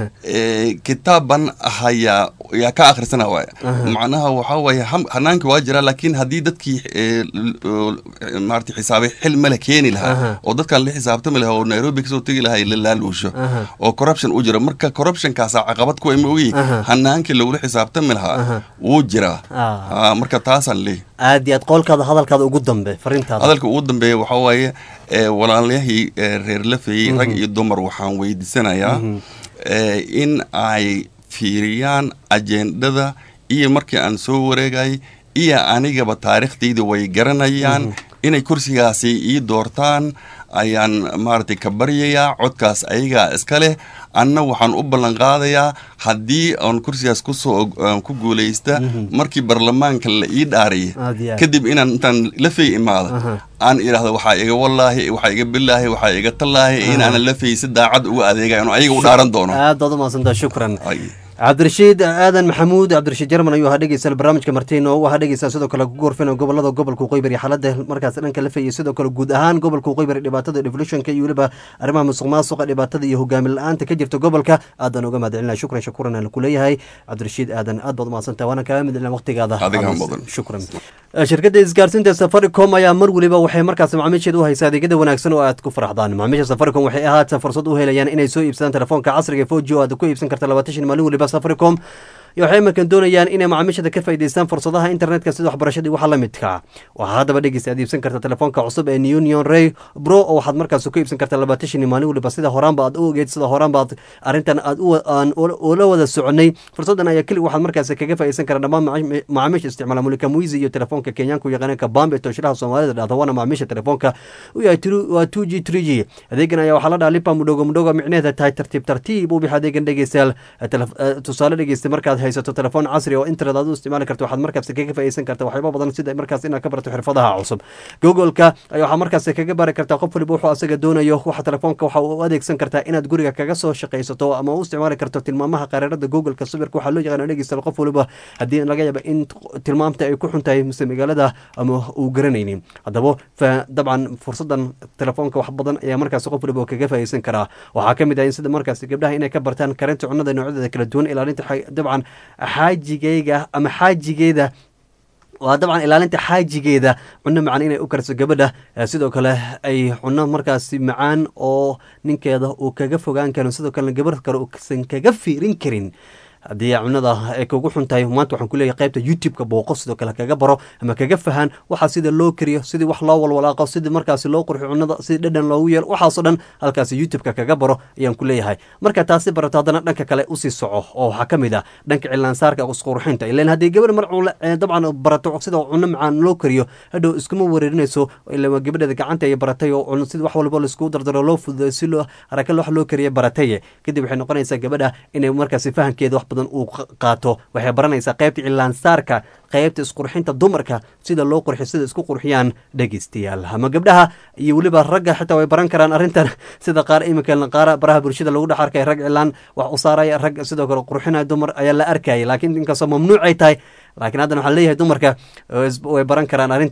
eh, kitaaban hayaa yaa ka akhrisana waay macnaha waxa waaye ham- hanaanki waa jira laakiin haddii dadkii eh, l- l- maarata xisaabay xil male keeni Aha. lahaa oo dadkan la xisaabtami lahaa oo nairobi kasoo tegi lahaa la laaluusho Aha. oo corruption u jiro marka corruptionkaasa caqabad kuwa ma ogi Aha. hanaankii lagula xisaabtami Aha. lahaa wuu jiraa Ah. Ah, marka taasaan leeyahy aad iyo aad qoolkaada hadalkaada ugu dambe fariintaada hadalka ugu dambeeya waxaa waaye eh, walaalayahii eh, reer lafayey rag iyo dumar waxaan weydiisanayaa eh, in ay fiiriyaan ajendada iyo markii aan soo wareegay iyo anigaba taariikhdayda way garanayaan inay kursigaasi ii doortaan ayaan maaragtay ka baryayaa codkaas ayagaa iska leh anna waxaan u ballan qaadayaa haddii aan kursigaas kusoo aan ku guulaysta markii barlamaanka la ii dhaariyay Aad iyo aad. kadib inaan intaan lafay imaada Aha. aan idhaahdo waxaa iga wallaahi waxaa iga bilaahi waxaa iga tallaahi inaanan lafay si daacad uga adeegayo ano ayaga u dhaaran doono aad baad umahadsantaa shukran Ay. cabdirashiid aadan maxamuud cabdirashiid jarman ayuu ahaa dhegeysta barnaamijka martiin oo u ahaa dhegeysta sidoo kale ku gorfina gobolada gobolka waqooyi xaalada markaas dhanka la fayay sidoo kale guud ahaan gobolka waqooyi dhibaatada devolutionka iyo weliba arrimaha musuq maasuqa dhibaatada iyo hogaamin la-aanta ka jirta gobolka aadaan uga mahadcelinaya shukran shakuran aan ku leeyahay cabdirashiid aadan aad baad umahadsantaha waana kaaga midcelina waqtigaada Adigaa mudan. shukran shirkadda isgaarsiinta safaricom ayaa mar weliba waxay markaas macaamiisheeda u haysaa adeegyada wanaagsan oo aad ku faraxdaan macaamiisha safaricom waxay ahaata fursad u helayaan inay soo iibsadaan telefoonka casriga foji oo aad ku iibsan karta labaatan shan maalin weliba safaricom iyo waxay iminkan doonayaan inay macaamiishada ka faa'iidaystaan fursadaha internetka sida waxbarashada iyo waxa la midka waxaa haddaba dhegeysta aad iibsan karta telefoonka cusub ee union ray bro oo waxaad markaas ku iibsan karta labaatan shan maalin weliba sida horaanba aad u ogeed sida horaanba aad arrintan aad u aan ula wada soconay fursadan ayaa keli waxaad markaas kaga faa'iidaysan karaa dhammaan macaami- macaamiisha isticmaala mulika muizi iyo telefoonka kenyaanka u yaqaaneen kabambe tooshiraha soomaalida dhahda waana macaamiisha telefoonka u yahay tru- waa two g three g adeegan ayaa waxaa la dhaha lipa mudhogo mudhogo micneheeda tahay tartiib tartiib u bixi adeegan dhegeystayaal Telef- eh, tusaale dhegeysta markaad haysato telefoon casri oo internet aad u isticmaali karto waxaad markaas kaga faa'iidaysan karta waxyaabo badan sida markaas inaad ka barato xirfadaha cusub googoleka ayaa waxaa markaas kaga bari kartaa qof waliba wuxuu asaga doonayo waxa telefoonka waxa uu u adeegsan kartaa inaad guriga kaga soo shaqaysato ama u isticmaali karto tilmaamaha qareerada googolka sawirka waxaa loo yaqaana dhegeysta qof waliba haddii laga yaaba in tilmaamta ay ku xun tahay mise magaalada ama uu garanaynin haddaba fa dabcan fursadan telefoonka wax badan ayaa markaas qof waliba kaga faa'iidaysan karaa waxaa ka mid ah in sida markaas gabdhaha inay ka bartaan karinta cunnada noocyadeeda kala duwan ilaalinta xa- dabcan xaajigeyga ama xaajigeeda waa dabcan ilaalinta xaajigeeda cunno macaan inay u karso gabadha Eh, sidoo kale ay cunno markaasi macaan oo ninkeeda uu kaga fogaan karin sidoo kalena gabarh kale uusan kaga fiirin karin haddii cunada ay kugu xun tahay maanta waxaan kuleeyahay qaybta youtube-ka booqo sidoo kale kaga baro ama kaga fahan waxa sida loo kariyo sidii wax loo walwalaaqo sidii markaasi loo qurxiyo cunada sidii dhadhan loogu yeelo waxaasoo dhan halkaasi youtube-ka kaga baro ayaan ku leeyahay marka taasi barato haddana dhanka kale usii soco oo waxaa ka mid ah dhanka cilaansaarka isqurxinta ilan haddii gabar mar cun- eh, dabcan barato sida cunno macaan loo kariyo hadhow iskuma wareerinayso ila gabadheeda gacanta ay baratay oo cun sida wax walba laiskugu dardaro loo fududeeyo si loo haraka wax loo kariyo barataye kadib waxay noqonaysaa gabadha inay markaasi fahamkeeda wax badan uu qa- qaato waxay baranaysaa qaybta cilaansaarka qaybta isqurxinta dumarka sida loo qurxiyo sida isku qurxiyaan dhegeystayaal ama gabdhaha iyo weliba ragga xitaa way baran karaan arrintan sida qaar iminka qaara baraha bulshada lagu dhex arkay rag cilaan wax u saaraya rag sidoo kale qurxinaya dumar ayaa la arkayay laakiin inkastoo mamnuuc ay tahay laakiin haddana waxaan leeyahay dumarka eh, is- way baran karaan arrintan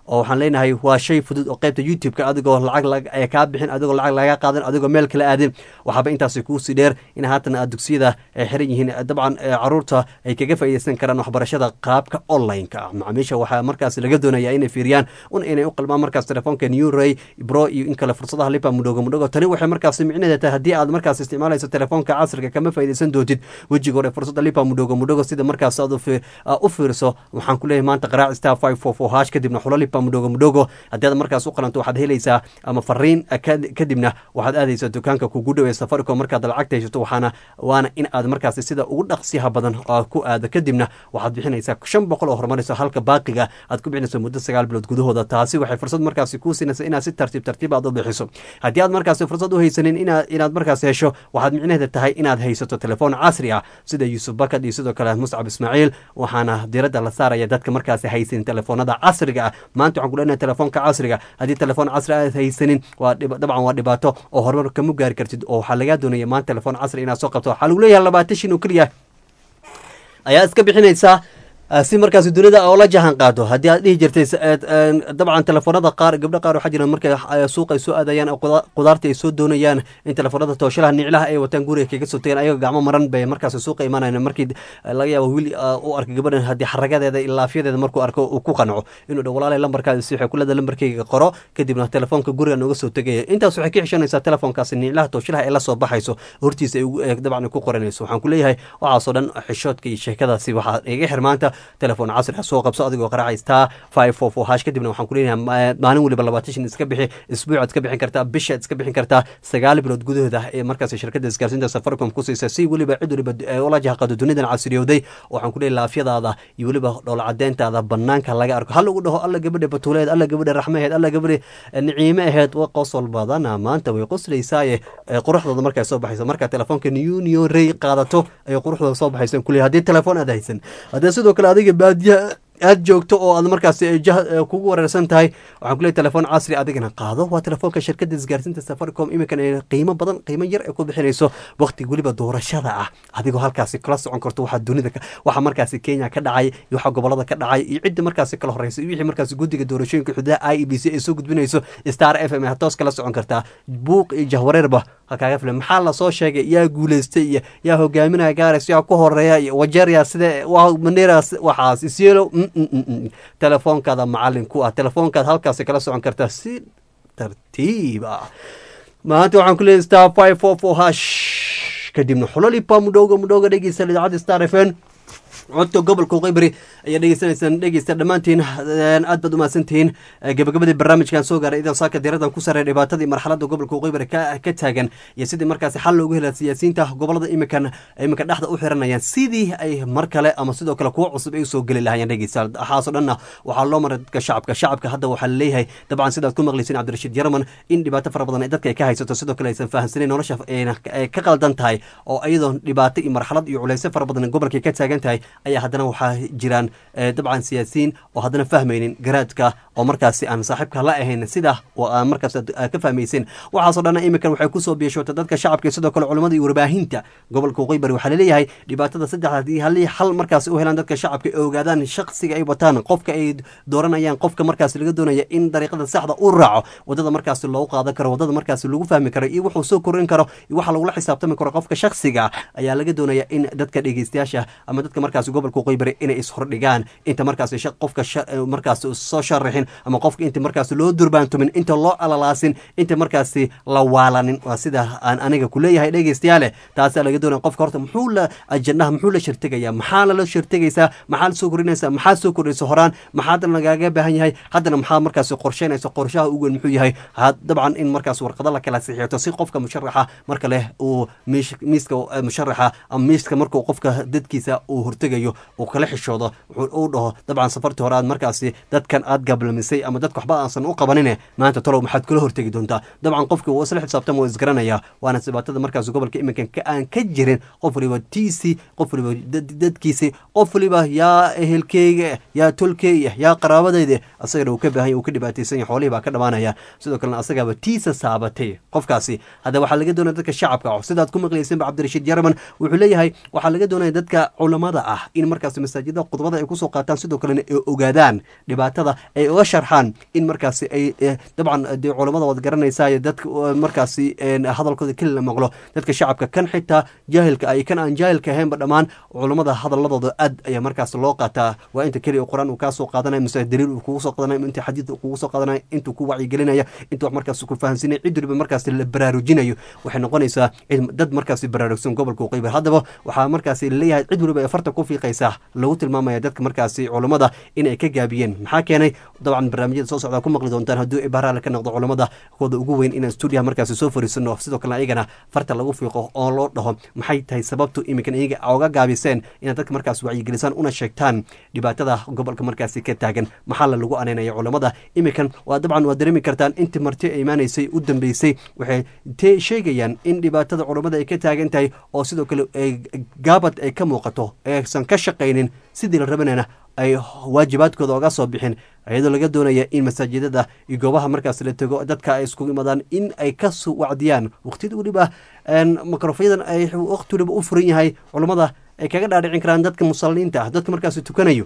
oo waxaan leenahay waa shay fudud oo qaybta youtube-ka adigoo lacag kaa bixin adigoo lacag laga qaadan adigoo meel kala aadin waxaaba intaasi kuusii dheer in haatan aad dugsiyada ay xiran yihiin dabcan caruurta ay kaga faa'iideysan karaan waxbarashada qaabka online-ka ah macaamiisha waxaa markaas laga doonaya inay fiiriyaan un inay u qalmaan markaas telefoonka new ray bro iyo in kale fursadaha lipa mudhogo mudhogo tani waxay markaas micnaheeda tahay haddii aad markaas isticmaalayso telefoonka casriga kama faa'iideysan doontid wejiga hore fursada lipa mudhogo mudhogo sida markaas aad u fiirso waxaan ku leeyahay maanta qaraac star five four four hash kadibna xulo lipa mudhogo mudhogo haddii aad markaas u qalanto waxaad helaysaa ama fariin kadibna waxaad aadaysaa dukaanka kugu dhow ee safaricom markaad lacagta haysato waxaana waana in aad markaas sida ugu dhaqsiyaha badan ku aado kadibna waxaad bixinaysaa shan boqol oo horumarayso halka baaqiga aad ku bixinayso muddo sagaal bilood gudahooda taasi waxay fursad markaasi kuu siinaysa inaad si tartiib tartiib aad u bixiso haddii aad markaasi fursad u haysanin inaad markaas hesho waxaad micnaheeda tahay inaad haysato telefoon casri ah sida yuusuf bakad iyo sidoo kale muscab ismaaciil waxaana diradda la saaraya dadka markaasi haysanin telefoonada casriga ah maanta waxaan ku leenahay telefoonka casriga haddii telefoon casri aad haysanin waa dabcan waa dhibaato oo horumar kama gaari kartid oo waxaa lagaa doonaya maanta telefoon casri inaad soo qabto waxaa lagu leeyahay labaatan shin oo keliya ayaa iska bixinaysaa si markaas dunida oo la jahan qaado haddii aad dhihi jirtay dabcan telefoonada qaar gabdho qaar waxaa jira markay suuqa ay soo aadayaan qudaarta ay soo doonayaan in telefoonada tooshalaha niclaha ay wataan guriga kaga soo tageen ayagoo gacmo maran bay markaas suuqa imaanayan markii laga yaabo wiil u arka gabadhan haddii xaragadeeda iyo laafyadeeda markuu arko uu ku qanco inuu dha walaalay lambarkaada si waxay kulada lambarkayga qoro kadibna telefoonka guriga nooga soo tegaya intaas waxay ka xishanaysaa telefoonkaasi niclaha tooshalaha ee la soo baxayso hortiisa ay dabcan ku qoranayso waxaan ku leeyahay waxaasoo dhan xishoodka iyo sheekadaasi waxaa iga xirmaanta telefoon casri ah soo qabso adigoo qaraaca star five four four hash kadibna waxaan ku leenahay maalin waliba labaatan shan iska bixi isbuucaad iska bixin kartaa bishaad iska bixin kartaa sagaal bilood gudahooda ee markaas shirkadda isgaarsiinta safaricom ku siisa si weliba cid waliba ula jahqado dunidan casriyowday waxaan ku leeyahay laafyadaada iyo weliba dhool cadeyntaada banaanka laga arko hal lagu dhaho alla gabadha batuuleed alla gabadha raxmaheed alla gabadha niciime aheed wa qosol badana maanta way qoslaysaaye quruxdooda markay soo baxayso markaa telefoonka union ray qaadato ayay quruxdooda soo baxayso kuleeyahay haddii telefoon aad haysan haddii sidoo kale adiga baadiyaha aad joogto oo aad markaas kugu wareersan tahay waxaan kuleey telefoon casri adigana qaado waa telefoonka shirkadda isgaarsiinta safaricom iminkan ay qiimo badan qiimo yar ay ku bixinayso waqti weliba doorashada ah adigoo halkaasi kala socon karto waxaa dunida waxa markaasi kenya ka dhacay iyo waxa gobolada ka dhacay iyo cidda markaasi kala horeysa iyo wixii markaasi guddiga doorashooyinka xududaha i e b c ay soo gudbinayso star f m toos kala socon kartaa buuq iyo jahwareerba kaaga filan maxaa lasoo sheegay yaa guuleystay iyo yaa hogaaminaya gaares yaa ku horeeya iyo wajeerya sida mandera waxaas isyelo telefoonkaada macalin ku ah telefoonkaad halkaasi kala socon kartaa si tartiib ah maanta waxaan ku leeyahay star five four four hash kadibna xulolipa mudhowga mudhowga dhegeysta idaacadda star f n codka gobolka qeybari ayaa dhegeysanaysaan dhegeysta dhammaantiin aad baad umahadsantihiin gabagabadii barnaamijkan soo gaaray idan saaka diiradan ku sarey dhibaatadii marxaladda gobolka qeybari ka taagan iyo sidii markaasi xal loogu hela siyaasiyiinta gobolada iminkan iminka dhexda u xiranayaan sidii ay mar kale ama sidoo kale kuwo cusub ay usoo geli lahayeen dhegeysta waxaasoo dhanna waxaa loo maray dadka shacabka shacabka hadda waxaa laleeyahay dabcan sidaad ku maqleysin cabdirashiid yarman in dhibaato fara badan dadka ay ka haysato sidoo kale aysan fahamsaneyn nolosha ay ka qaldan tahay oo iyadoo dhibaato iyo marxalad iyo culeysyo fara badan gobolkay ka taagan tahay ayaa haddana waxaa jiraan dabcan siyaasiyiin oo haddana fahmaynin garaadka oo markaasi aan saaxiibka la ahayn sida oo aan markaas ka fahmaysin waxaasoo dhan iminkan waxay kusoo biishoota dadka shacabka sidoo kale culamada iyo warbaahinta gobolka waqooyi waxaa laleeyahay dhibaatada saddex haddii halii xal markaasi u helaan dadka shacabka ay ogaadaan shaksiga ay wataan qofka ay dooranayaan qofka markaasi laga doonaya in dariiqada saxda u raaco wadada markaasi loogu qaadan karo wadada markaasi lagu fahmi karo iyo wuxuu soo korin karo iyo waxa lagula xisaabtami karo qofka shaksiga ayaa laga doonaya in dadka dhegeystayaasha ama dadka markaasi gobolka qoybari inay ishordhigaan inta markaas qofka markaas soo sharaxin ama qofka inta markaas loo durbaantumin inta loo alalaasin inta markaasi la waalanin waa sida aan aniga kuleeyahay dhegeystayaale taasaa laga doonaya qofka horta muxuu la ajandaha muxuu la shirtegaya maxaa lala shirtegaysaa maxaa soo kordhinaysa maxaa soo kordhaysa horaan maxaa lagaaga baahan yahay haddana maxaa markaas qorsheynaysa qorshaha ugu weyn muxuu yahay dabcan in markaas warqado la kala sixiyato si qofka musharaxa marka leh uu miiska musharaxa ama miiska markuu qofka dadkiisa uu hortegayo uu kala xishoodo uu dhaho dabcan safartii hore aad markaasi dadkan aad gablamisay ama dadka waxba aansan u qabanine maanta talow maxaad kula hortegi doontaa dabcan qofkii wuu isla xisaabtama waa isgaranaya waana dhibaatada markaas gobolka iminkan aan ka jirin qof waliba tiisi qof waliba dadkiisi qof waliba yaa ehelkeyga yaa tolkeyga yaa qaraabadeyda asagana uu ka baahan uu ka dhibaataysan yahay xoolihii baa ka dhamaanaya sidoo kalena asagaaba tiisa saabatay qofkaasi hadda waxaa laga doonaya dadka shacabka sidaad ku maqlaysanba cabdirashiid yarman wuxuu leeyahay waxaa laga doonaya dadka culamada ah in markaasi masaajidada khudbada ay kusoo qaataan sidoo kalena ay ogaadaan dhibaatada ay uga sharxaan in markaasi ay dabcan dee culamada waad garanaysaa dadka markaasi hadalkooda keli la maqlo dadka shacabka kan xitaa jaahilka ay kan aan jaahilka ahaynba dhammaan culamada hadaladooda aad ayaa markaas loo qaataa waa inta keliya qur-aan uu kaa soo qaadanaya mise daliil uu kugu soo qaadanaya inta xadiid uu kugu soo qaadanaya intuu ku wacyigelinaya inta wax markaas ku fahansinaya cid waliba markaas la baraarujinayo waxay noqonaysaa dad markaasi baraarugsan gobolka uqaybar haddaba waxaa markaasi leeyahay cid waliba ay farta ku fiiqaysaa lagu tilmaamaya dadka markaasi culamada inay ka gaabiyeen maxaa keenay dabcan barnaamijyada soo socdaa ku maqli doontaan hadduu ibaaraale ka noqdo culamada kooda ugu weyn inaan stuudiyaha markaasi soo fariisano sidoo kalena ayagana farta lagu fiiqo oo loo dhaho maxay tahay sababtu iminkan iyaga oga gaabiseen inaad dadka markaas wacyigelisaan una sheegtaan dhibaatada gobolka markaasi ka taagan maxaa la lagu anaynaya culamada iminkan waa dabcan waa dareemi kartaan intii marti ay imaanaysay u dambeysay waxay te sheegayaan in dhibaatada culamada ay ka taagan tahay oo sidoo kale gaabad ay ka muuqato aysan ka shaqaynin sidii la rabanayna ay waajibaadkooda oga soo bixin iyadoo laga doonaya in masaajidada iyo goobaha markaas la tego dadka ay iskugu imaadaan in ay ka wacdiyaan waqtiyada weliba mikrofyadan ay waqti waliba u furan yahay culammada ay kaga dhaadhicin karaan dadka musalliinta ah dadka markaas tukanayo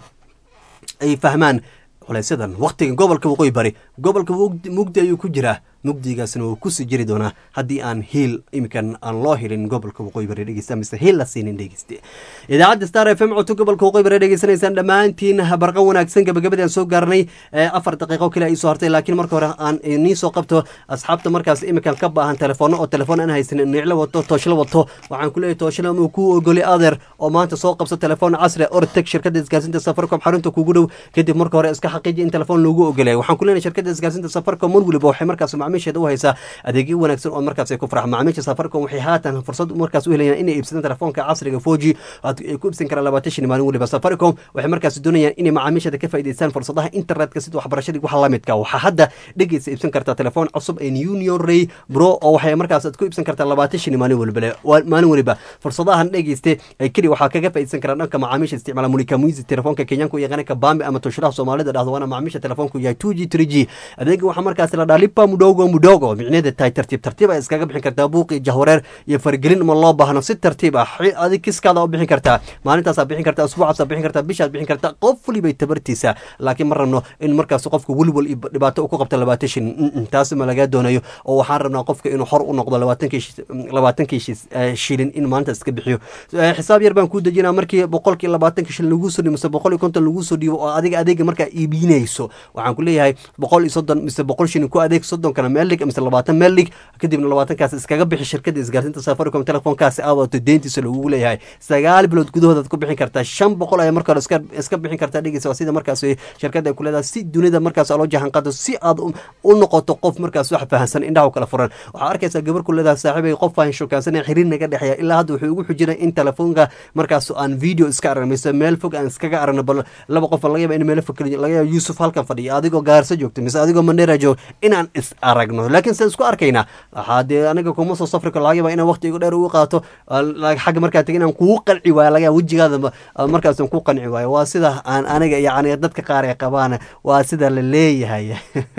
ay fahmaan culeysyadan waqtiga gobolka waqooyi bari gobolka mugdi ayuu ku jiraa mugdigaasna wuu kusii jiri doonaa haddii aan hiil iminkan aan loo helin gobolka waqooyi bari dhegeysta mise hiil la siinin dhegeyste idaacadda star f m codka gobolka waqooyi bari dhegeysanaysaan dhammaantiin barqan wanaagsan gabagabadii aan soo gaarnay afar daqiiqo kale ay soo hartay laakiin marka hore aan nii soo qabto asxaabta markaas iminkan ka baahan telefoonno oo telefoon aan haysanin niclo wato tooshlo wato waxaan ku leeyahay tooshlo muu ku ogoli adeer oo maanta soo qabso telefoon casri orteg shirkadda isgaarsiinta safaricom xarunta kugu dhow kadib marka hore iska xaqiiji in telefoon loogu ogolaya waxaan ku leenahay shirkadda isgaarsiinta safaricom mar weliba waxay markaas macaamiisheeda u haysaa adeegyo wanaagsan oo markaas ay ku farxa macaamiisha safaricom waxay haatan fursad markaas u helayaan inay iibsadaan telefoonka casriga foji ay ku iibsan karaan labaatan shan maalin weliba safaricom waxay markaas doonayaan inay macaamiishada ka faa'iidaystaan fursadaha internetka sida waxbarashadii waxa la midka waxaa hadda dhegeysa iibsan kartaa telefoon cusub ee union ray bro oo waxay markaas aad ku iibsan kartaa labaatan shan maalin weliba maalin weliba fursadahan dhegeyste ay keli waxaa kaga faa'iidaysan karaan dhanka macaamiisha isticmaala mulika muisi telefoonka kenyaanka u yaqaana kabambe ama toshiraha soomaalida dhahdo waana macaamiisha telefoonku yahay two g three g adeega waxaa markaas la dhaha lipa mudogo mudogo micneeda tahay tartiib tartiib ay iskaga bixin kartaa buuqi jahwareer iyo fargelin ma loo baahno si tartiib ah adig kiskaada u bixin kartaa maalintaasaa bixin kartaa usbuucaasaa bixin kartaa bishaad bixin kartaa qof walibay tabartiisa laakiin ma rabno in markaas qofka weliwal iyo dhibaato ku qabto labaatan shin taasi ma laga doonayo oo waxaan rabnaa qofka inuu xor u noqdo labaatankii shilin in maalintaas iska bixiyo xisaab yar baan kuu dejinaa markii boqolkii labaatanka shilin lagu soo dhiibo mise boqol iyo konton lagu soo dhiibo oo adiga adeega markaa iibinayso waxaan ku leeyahay boqol iyo soddon mise boqol shilin ku adeeg soddonkana meel dhig mise labaatan meel dhig kadibna labaatankaas iskaga bixi shirkadda isgaarsiinta safaricom telefoonkaasi aawaato deentiisa lagugu leeyahay sagaal bilood gudahoodaad ku bixin kartaa shan boqol ayaa marka hore iska iska bixin kartaa dhegeysa waa sida markaas shirkadda ay ku leedahay si dunida markaas loo jahan qaado si aad u noqoto qof markaas wax fahansan indhaha u kala furan waxaa arkaysaa gabar ku leedahay saaxiibay qof aan shokaansanay xiriir naga dhexeeya ilaa hadda wuxuu ugu xujinay in telefoonka markaas aan video iska aragno mise meel fog aan iskaga aragno bal laba qof laga yaaba in meel fog laga yaaba yuusuf halkan fadhiya adigoo gaarso joogto mise adigoo mandheera joog inaan is aragno laakiin se isku arkaynaa waxaa dee aniga kuma soo safri karo laga yaaba inaan waqti igu dheer ugu qaato xagga markaa tegi inaan kugu qanci waayo laga yaaba wejigaada markaas ku qanci waayo waa sida aan aniga yacni dadka qaar ay qabaan waa sida la leeyahay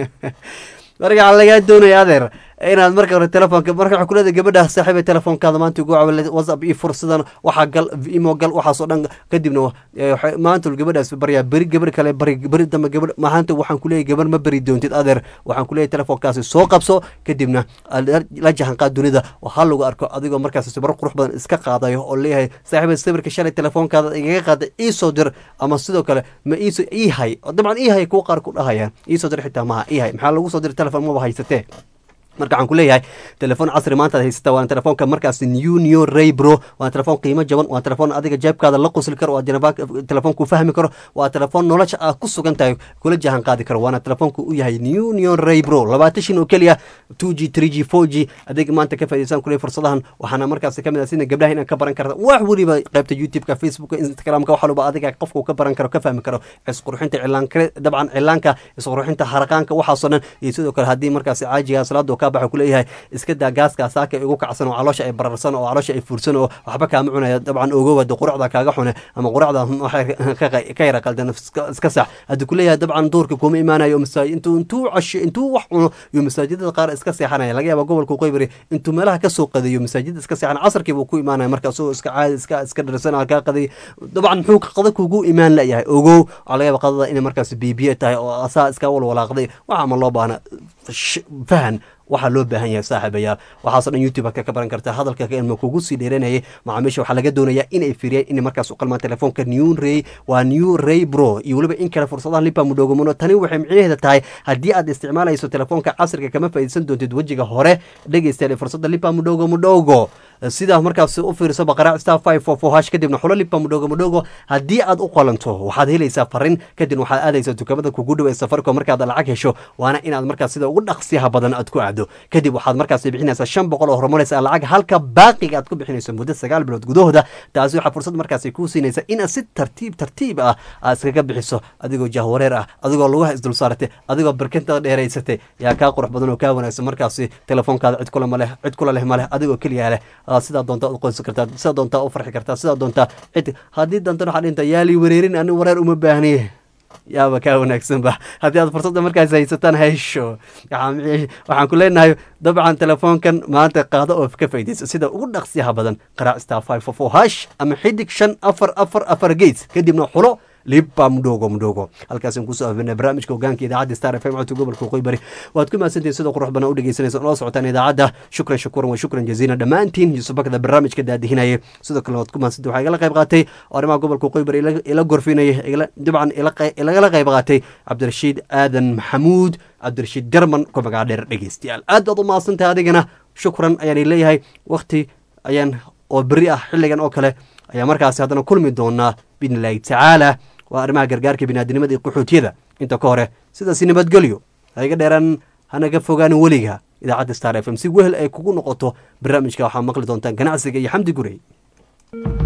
marka waxaa lagaa doonaya adeer inaad marka hore telefoonka marka waxaa kuleedahay gabadha saaxiiba telefoonkaada maanta ugu cawile whatsapp iyo fursadan waxaa gal imo gal waxaasoo dhan kadibna maanta gabadhaas baryaa beri gabar kale bari beri dambe gabar maanta waxaan kuleeyahay gabar ma beri doontid adeer waxaan kuleeyahay telefoonkaasi soo qabso kadibna la jahanqaad dunida ha lagu arko adigoo markaas sawiro qurux badan iska qaadayo oo leeyahay saaxiiba sawirka shalay telefoonkaada igaga qaaday iisoo dir ama sidoo kale ma iisoo iihay dabcan iihay kuwa qaar ku dhahayaan iisoo dir xitaa maha iihay maxaa lagu soo diray telefoon maba haysatee marka waxaan ku leeyahay telefoon casri maanta ad haysata waana telefoonka markaas union ray bro waana telefoon qiimo jaban waa telefoon adiga jeebkaada la qusli karo waa telefoon ku fahmi karo waa telefoon nolosha aad ku sugan tahay kula jahan qaadi karo waana telefoonka u yahay union ray bro labaatan shin oo keliya two g three g four g adeega maanta ka faa'iidaysan kuley fursadahan waxaana markaas ka mid ah sida gabdhaha inaan ka baran karta wax weliba qaybta youtube-ka facebooka instagramka wax waliba adiga qofka ka baran karo ka fahmi karo isqurxinta cilaanka dabcan cilaanka isqurxinta haraqaanka waxaasoo dhan iyo sidoo kale haddii markaas caajiga salaada kaa baxa kuleeyahay iska daa gaaska saaka igu kacsan oo caloosha ay bararsan oo caloosha ay fuursan oo waxba kaama cunaya dabcan ogowada quracda kaaga xune ama quracda waxay ka yara qaldan iska sax haddii kuleeyahay dabcan duurka kuma imaanayo masaajid intuu intuu casho intuu wax cuno iyo masaajidada qaar iska seexanaya laga yaaba gobolka qoybari intuu meelaha kasoo qadayo masaajida iska seexan casarkii buu ku imaanaya marka isagoo iska caadi iska iska dharsan kaa qaday dabcan muxuu qada kugu imaan layahay ogow waxaa laga yaaba qadada inay markaas bibiye tahay oo asaa iska walwalaaqday waxa ma loo baahna fahan waxaa loo baahan yahay saaxiibayaal waxaaso dhan youtube aad ka baran kartaa hadalka ilma kugu sii dheeranayay macaamiisha waxaa laga doonayaa inay firiyaan inay markaas u qalmaan telefoonka new ray waa new ray bro iyo weliba in kale fursadaha lipa mudhogomuno tani waxay micnaheeda tahay haddii aad isticmaalayso telefoonka casriga kama faa'iidsan doontid wejiga hore dhegeystayaal fursadda lipa mudhogo mudhogo sidaa markaas u fiirso baqaraac star five four four hash kadibna xulo lipa mudhogo mudhogo haddii aad u qalanto waxaad helaysaa farin kadibna waxaad aadaysaa dukaamada kugu dhow ee safaricom markaad lacag hesho waana inaad markaas sida ugu dhaqsiyaha badan aad ku aado kadib waxaad markaas bixinaysaa shan boqol oo horumaraysa lacag halka baaqiga aad ku bixinayso muddo sagaal bilood gudahooda taasi waxaa fursad markaas kuu siinaysa inaad si tartiib tartiib ah aad iskaga bixiso adigoo jahwareer ah adigoo lugaha isdul saaratay adigoo barkintada dheeraysatay yaa kaa qurux badan oo kaa wanaagsan markaasi telefoonkaada cid kula maleh cid kula leh maleh adigoo keliya leh sidaa doontaa u qoysan kartaa sidaa doontaa u farxi kartaa sidaa doontaa cid haddii doontan waxaa dhinta yaali wareerin ani wareer uma baahniye yaaba kaa wanaagsanba haddii aad fursadda markaas haysataan haysho waxaan ku leenahay dabcan telefoonkan maanta qaado oo ka faa'idaysa sida ugu dhaqsiyaha badan qaraac star five four four hash ama xidig shan afar afar afar gates kadibna xulo liba mudhogo mudhogo halkaasaan kusoo afirnay barnaamijka hogaanka idaacadda star f m codka gobolka qoybari waad ku mahadsantihin sida qurux badan u dhegeysanaysa oo la socotaan idaacadda shukran shakuran wa shukran jaziila dhammaantiin yuusuf bakda barnaamijka daadihinayay sidoo kale waad ku mahadsantihin waxaa igala qayb qaatay oo arrimaha gobolka qoybari ila gorfinayay dabcan ilagala qayb qaatay cabdirashiid aadan maxamuud cabdirashiid jarman ku magaca dheer dhegeystayaal aad baad u mahadsantahay adigana shukran ayaan leeyahay wakti ayaan oo beri ah xilligan oo kale ayaa markaasi haddana kulmi doonaa biidni illaahi tacaala waa arrimaha gargaarka biniaadinimada iyo qaxootiyada inta ka hore sidaasi nabadgelyo ha iga dheeraan hanaga fogaanin weliga idaacadda star f m si wehel ay kugu noqoto barnaamijka waxaa maqli doontaan ganacsiga iyo xamdi gurey